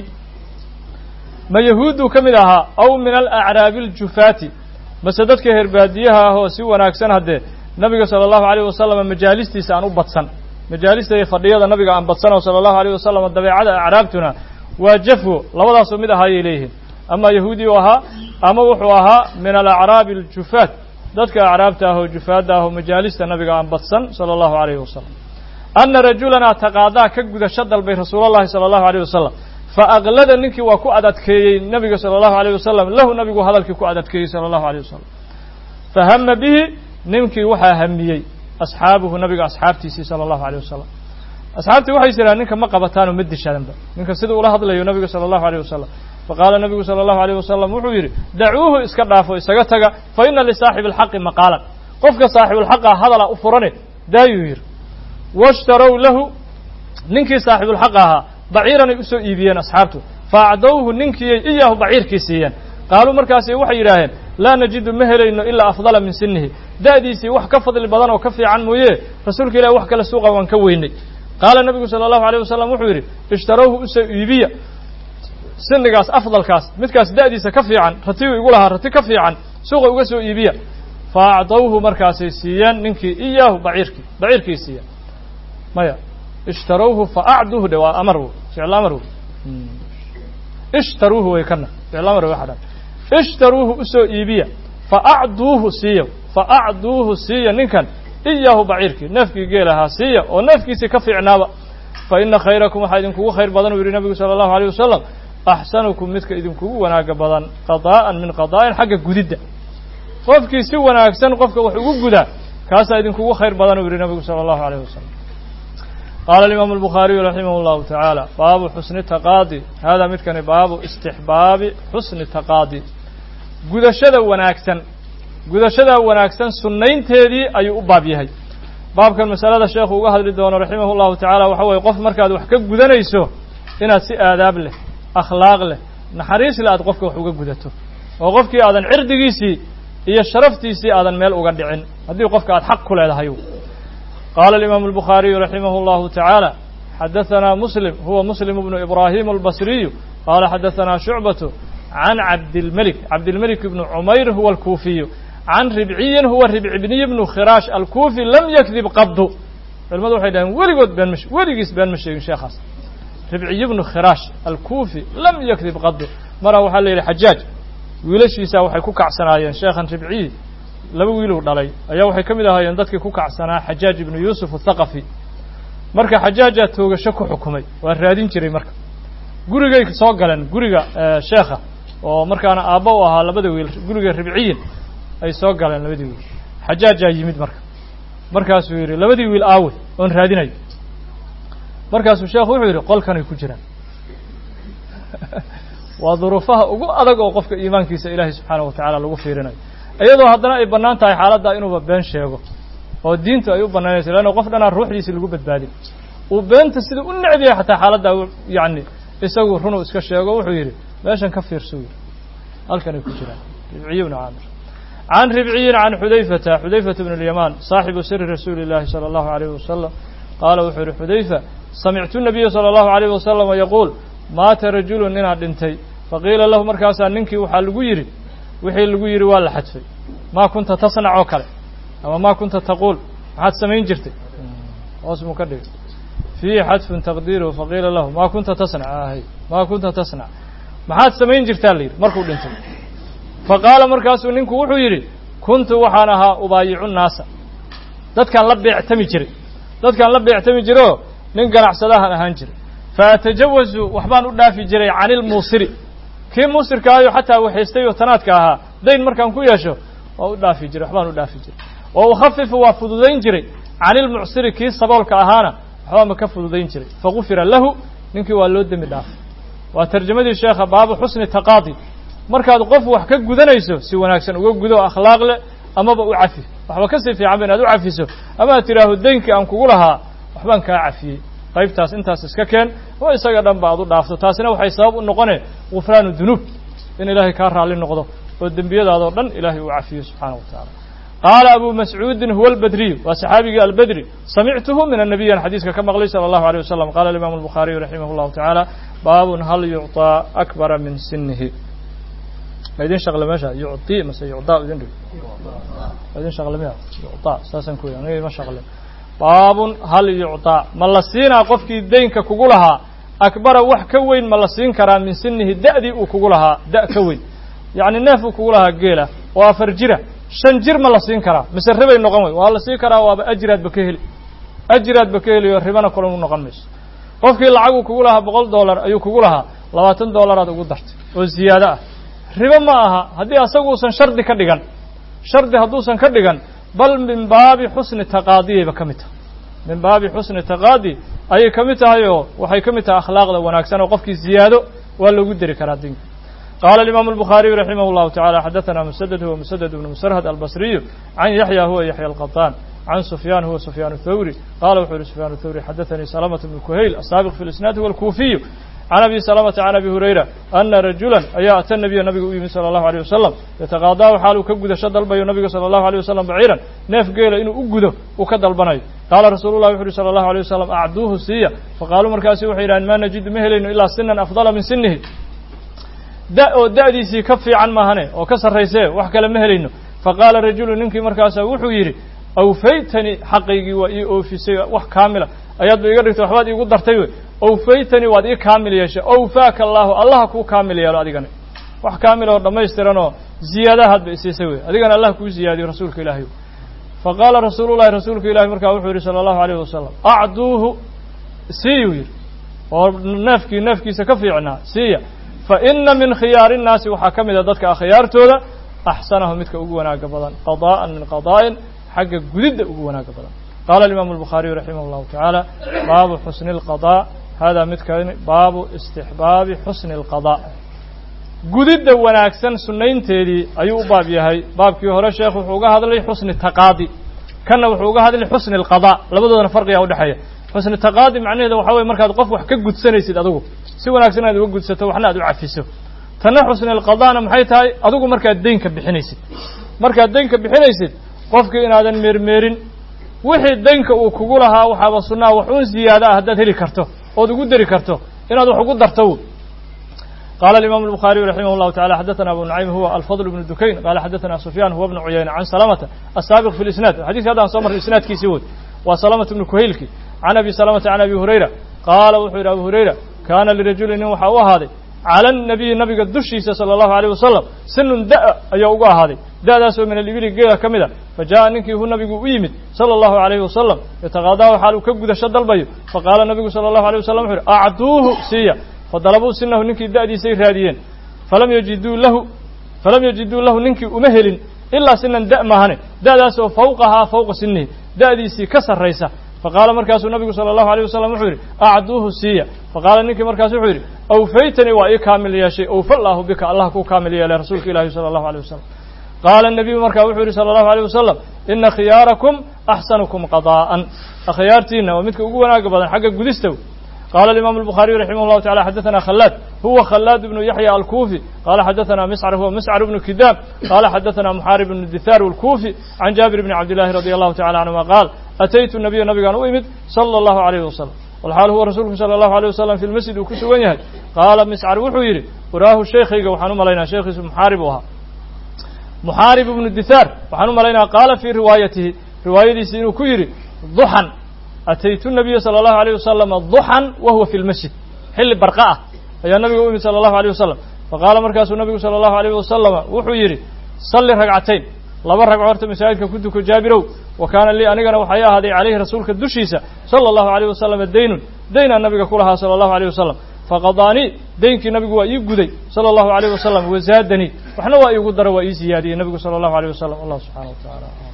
ma yahuudduu ka mid ahaa aw min alacraabi aljufaati mase dadka herbaadiyaha ah oo si wanaagsan haddee nabiga sala allahu alayh wasalam majaalistiisa aan u badsan majaalista iyo fadhiyada nabiga aan badsano sala allahu alayh wasalam dabeecada acraabtuna waa jafwo labadaasoo mid ahaayay leeyihiin ama yahuudi u ahaa ama wuxuu ahaa min alacraabi aljufaat dadka acraabta ah oo jufaadda ah oo majaalista nabiga aan badsan sala allahu alayhi wasalam ana rajulanaa taqaadaa ka gudasho dalbay rasuulallahi sala allahu alayh wasalam fa aqlada ninkii waa ku adadkeeyey nabiga sala allahu alayh wasalam lahu nabigu hadalkii ku adadkeeyey sala allahu alayh wasalam fahama bihi ninkii waxaa hamiyey asxaabuhu nabiga asxaabtiisii sala allahu alayh wasalam asxaabtii waxay jiraan ninka ma qabataanoo ma dishadanba ninka sida ula hadlayo nabiga sala allahu alayh wasalam faqaala nabigu sala allahu alayh wasalam wuxuu yidhi dacuuhu iska dhaafo isaga taga fa ina lisaaxibi alxaqi maqaalan qofka saaxibulxaqa hadala u furane daayuu yidhi washtarow lahu ninkii saaxibulxaq ahaa baciiranay usoo iibiyeen asxaabtu fa acdowhu ninkiiyay iyaahu baciirkii siiyeen qaaluu markaasi waxay yidhaaheen laa najidu ma helayno ilaa afdala min sinihi da'diisii wax ka fadli badan oo ka fiican mooye rasuulka ilahi wax kale suuqa waan ka weynay qaala nabigu sala allahu alayh wasalam wuxuu yidhi ishtarowhu usoo iibiya sinigaas afdalkaas midkaas da'diisa ka fiican ratigu igu lahaa rati ka fiican suuqa uga soo iibiya fa acdowhu markaasay siiyeen ninkii iyaahu baciirkii baciirkii siiya maya ishtarowhu fa acduuhu dhe waa amar ficil amar ishtaruuhu way kana ficil amar way waxadhan ishtaruuhu usoo iibiya fa acduuhu siiya fa acduuhu siiya ninkan iyaahu baciirkii neefkii geelahaa siiya oo neefkiisii ka fiicnaaba fa ina khayrakum waxaa idinkugu khayr badan uu yidhi nabigu sala allahu aleyh wasalam axsanukum midka idinkugu wanaaga badan qadaa'an min qadaa'in xagga gudidda qofkii si wanaagsan qofka wax ugu gudaa kaasaa idinkugu khayr badan uu yidhi nabigu sala allahu aleyh wasalam qaala alimaamu albukhaariyu raximah allahu tacaala baabu xusni taqaadi haadaa midkani baabu istixbaabi xusni taqaadi gudashada wanaagsan gudashada wanaagsan sunnaynteedii ayuu u baab yahay baabkan masalada sheekhu uga hadli doono raximah llahu tacaala waxa weye qof markaad wax ka gudanayso inaad si aadaab leh akhlaaq leh naxariis leh aad qofka wax uga gudato oo qofkii aadan cirdigiisii iyo sharaftiisii aadan meel uga dhicin haddii qofka aad xaq ku leedahay qaala alimaamu albukhaariyu raximah allahu tacaala xadahanaa muslim huwa muslim bnu ibraahim albasriyu qaala xadahanaa shucbatu can cabdilmelik cabdilmelik ibnu cumayr huwa alkuufiyu can ribciyin huwa ribci bniy bnu khiraash alkuufi lam yakdib qabdu culimadu waxay dhaheen weligood been ma weligiis been ma sheegin sheekhaas ribciy bnu khiraash alkuufi lam yakdib qadu maraa waxaa la yidhi xajaaj wiilashiisaa waxay ku kacsanaayeen sheekhan ribciyi laba wiiluu dhalay ayaa waxay ka mid ahaayeen dadkii ku kacsanaa xajaaj ibnu yuusuf athaqafi marka xajaajaa toogasho ku xukumay waa raadin jiray marka gurigay soo galeen guriga sheekha oo markaana aabba u ahaa labada wiil guriga ribciyin ay soo galeen labadii wiil xajaajaa yimid marka markaasuu yidhi labadii wiil aawe oon raadinayo markaasuu sheekhu wuxuu yidhi qolkanay ku jiraan waa duruufaha ugu adag oo qofka iimaankiisa ilaahay subxaanahu watacaala lagu fiirinayo iyadoo haddana ay bannaan tahay xaaladdaa inuuba been sheego oo diintu ay u bannaynayso leanna qof dhanaan ruuxdiisi lagu badbaadin uu beenta sida u necb yahay xataa xaaladdaa yacni isagu runuu iska sheego wuxuu yidhi meeshan ka fiirso yidhi halkanay ku jiraan ribciyi bnu caamir can ribciyin can xudayfata xudayfata bn اlyamaan saaxibu siri rasuuli اllahi salى allahu alayh wasalam qaala wuxuu yihi xudayfa samictu nabiya salى allahu alayh wasalama yaquul maata rajulu ninaa dhintay faqiila lahu markaasaa ninkii waxaa lagu yidhi wixii lagu yidhi waa la xadfay maa kunta tasnac oo kale ama maa kunta taquul maxaad samayn jirtay hoos muu ka dhigay fiihi xadfun taqdiiruhu faqiila lahu maa kunta tasnac ahy maa kunta tasnac maxaad samayn jirtaa la yidhi markuu dhintay faqaala markaasuu ninku wuxuu yidhi kuntu waxaan ahaa ubaayicu naasa dadkaan la beectami jiray dadkaan la beectami jiroo nin ganacsadahan ahaan jiray faatajawazu waxbaan u dhaafi jiray cani ilmuusiri kii muusirkaayo xataa waxaystay oo tanaadka ahaa dayn markaan ku yeesho waa u dhaafi jiray waxbaan u dhaafi jiray wa ukhafifu waa fududayn jiray cani ilmucsiri kii saboolka ahaana waxbaanba ka fududayn jiray fagufira lahu ninkii waa loo dembi dhaafay waa tarjamadii sheekha baabu xusni taqaadi markaad qof wax ka gudanayso si wanaagsan uga gudo akhlaaq leh amaba u cafi waxba kasii fiican ba inaad u cafiso ama aad tidhaaho daynkii aan kugu lahaa waxbaan kaa cafiyey qaybtaas intaas iska keen oo isaga dhan ba aad u dhaafto taasina waxay sabab u noqone gufraanu dunuub in ilaahay kaa raalli noqdo oo dembiyadaadoo dhan ilaahay uu cafiyo subxaana wa tacaala qaala abu mascuudin huwa albadriyu waa saxaabigii albedri samictuhu min annabiyan xadiiska ka maqlay sala allahu alيyh wasalam qala alimaamu albukhaariyu raximah llahu tacaala baabun hal yucطaa akbara min sinihi ma idin shaqle meesha yucطi mase yucdaa idin dhig ma idin shaqle miya yucطaa saasaan ku aniga ima shaqle baabun hal yucطaa ma la siinaa qofkii daynka kugu lahaa akbara wax ka weyn ma la siin karaa min sinihi da'dii uu kugu lahaa da' ka weyn yacni neef uu kugu lahaa geela oo afar jira shan jir ma la siin karaa mise ribay noqon wey waa la siin karaa waaba ajiraadba ka heli ajiraadba ka heli oo ribana kulan u noqon mayso qofkii lacag uu kugu lahaa boqol dollar ayuu kugu lahaa labaatan dollaraad ugu dartay oo ziyaado ah ribo ma aha haddii asaguusan shardi ka dhigan shardi hadduusan ka dhigan bal min baabi xusni taqaadiyayba ka mid tahay min baabi xusni taqaadi ayay ka mid tahay oo waxay ka mid tahay akhlaaqda wanaagsan oo qofkii ziyaado waa loogu deri karaa dinka qaala alimaamu albukhaariyu raximah llahu tacala xadathana musaded huwa musaded ibnu musarhad albasriyu can yaxya huwa yaxya alqaطaan can sufyaan huwa sufyaan الthawri qala wuxuu yihi sufyaan الthawri xadaثanii salamة bnu kuhayl asaabiq fi lisnaad huwa alkuufiyu can abi salamata can abi hurayra ana rajula ayaa ata nabiya nabiga u yimid salى allahu alيyh wasalam yataqaadaahu xaaluu ka gudasho dalbayo nabiga salى allahu alيyh wasalam baciiran neef geela inuu u gudo uu ka dalbanayo qaala rasuulu llahi wuxu uhi salى allahu alيyh wasalam acduuhu siiya faqaaluu markaasi waxay yidhahen ma najidu ma helayno ilaa sinan afdala min sinihi da oo da'diisii ka fiican maahane oo ka sarraysee wax kale ma helayno faqaala rajulu ninkii markaasa wuxuu yidhi awfaytanii xaqaygii waa ii oofisay wax kaamila ayaadba iga dhigtay waxbaad iigu dartay wey awfaytanii waad ii kaamil yeeshay awfaaka allaahu allaha kuu kaamil yeelo adigana wax kaamil oo dhammaystiran oo ziyaadahaadba isiisay wey adigana allah kuu ziyaadiyo rasuulka ilaahay faqaala rasuulu llahi rasuulka ilahi markaa wuxuu yihi salى allahu alayh wasalam acduuhu siiyuu yidhi oo neefkii neefkiisa ka fiicnaa siiya faina min khiyaari الnaasi waxaa ka mid a dadka akhyaartooda axsanahu midka ugu wanaaga badan qadاءa min qadاءin xagga gudidda ugu wanaaga badan qala الimam الbukhaariyu raximah اllahu taعaalى baabu xusni الqضاء hada midkani baabu istixbaabi xusni الqضاء gudidda wanaagsan sunaynteedii ayuu u baab yahay baabkii hore sheekh wuxuu uga hadlay xusni taqaadi kanna wuxuu uga hadlay xusni الqضاء labadoodana farqiga udhexeeya xusni taqaadi macnaheeda waxa weye markaad qof wax ka gudsanaysid adigu si wanaagsan aad uga gudsato waxna aad u cafiso tanna xusni alqadaana maxay tahay adigu markaad deynka bixinaysid markaad deynka bixinaysid qofkii inaadan meermeerin wixii deynka uu kugu lahaa waxaaba sunnaha wax uun ziyaada ah haddaad heli karto ood ugu dari karto inaad wax ugu darto qala الimam الbخariyu raximah الlahu taعala xadaثna abu nuعaym huwa alfضل بn dukayn qala xadaثna sufyan huwa bn cuyayna can salamata asaabiq fi اlisnaad xadidka haddaan soo marray isnaadkiisii woy waa salamata bnu kuhaylki can abi salamata can abi hurayra qaala wuxuu yidhi abu hurayra kaana lirajuli nin waxaa u ahaaday cala الnabiyi nabiga dushiisa salى الlahu عalيه wasalam sinun da- ayaa ugu ahaaday da'daasoo min alibili geela ka mid a fa jaءa ninkii hu nabigu u yimid salى الlahu عalayhi wasalam yataqaadaahu xaal uu ka gudasho dalbayo faqaala nabigu salى الlahu عalيه wasalam wuxu uhi acduuhu siiya fadalabuu sinahu ninkii da'diisay raadiyeen falam yajiduu lahu falam yajiduu lahu ninkii uma helin ilaa sinan da' maahane da'daasoo fawqahaa fawqa sinihi da'diisii ka sarraysa faqaala markaasuu nabigu salى الlahu عalيه wasalam wuxuu yidhi acduuhu siiya faqaala ninkii markaasu wuxuu yidhi awfaytanii waa ii kaamil yeeshay awfa llaahu bika allah kuu kaamil yeelay rasuulka ilahi salى الlahu عalيه wasalam qaala الnabiyu markaa wuxuu yihi salى الlahu عalيه wasalam ina khiyaarakum axsanukum qadaa'an akhyaartiina waa midka ugu wanaaga badan xagga gudista qala الimam الbخariyu raximah الlahu taعala xadaثna khalaad huwa khalaad bnu yaحya alkufi qala xadaثna miscr huwa miscr bnu kidaab qala xadaثna muxaarib bnu dithaar اlkufi can jaabir bni cabd llahi radi allahu tacala canهuma qaal ataytu nabiya nabigaan u imid salى الlahu عalayh wasalam walxaal huwa rasuulku salى الlahu عalيه wasalam fi lmasjid uu ku sugan yahay qaala miscar wuxuu yidhi waraahu sheekhayga waxaan u malaynaya sheekhiisu muxaarib u ahaa muxaarib bnu dithaar waxaan u malaynaya qaala fii riwaayatihi riwaayadiisi inuu ku yidhi duxan ataytu nabiya salى الlahu عalيه wasalama duxan wa huwa fi lmasjid xilli barqa ah ayaa nabiga u imid salى الlahu عalيه wasalam faqaala markaasuu nabigu salى الlahu عalيه wasalama wuxuu yidhi salli ragcatayn laba ragco horta masaajidka ku duko jaabirow wa kaana lii anigana waxay ahaaday calayhi rasuulka dushiisa salى الlahu عalيه wasalama daynun daynaa nabiga ku lahaa salى الlahu عalيه wasalam faqadaanii deynkii nabigu waa ii guday salى الlahu عalيه wasalam wazaadanii waxna waa iigu dara waa ii ziyaadiyey nabigu salى الlahu عalيه wasalam allah subxanaه wa taعala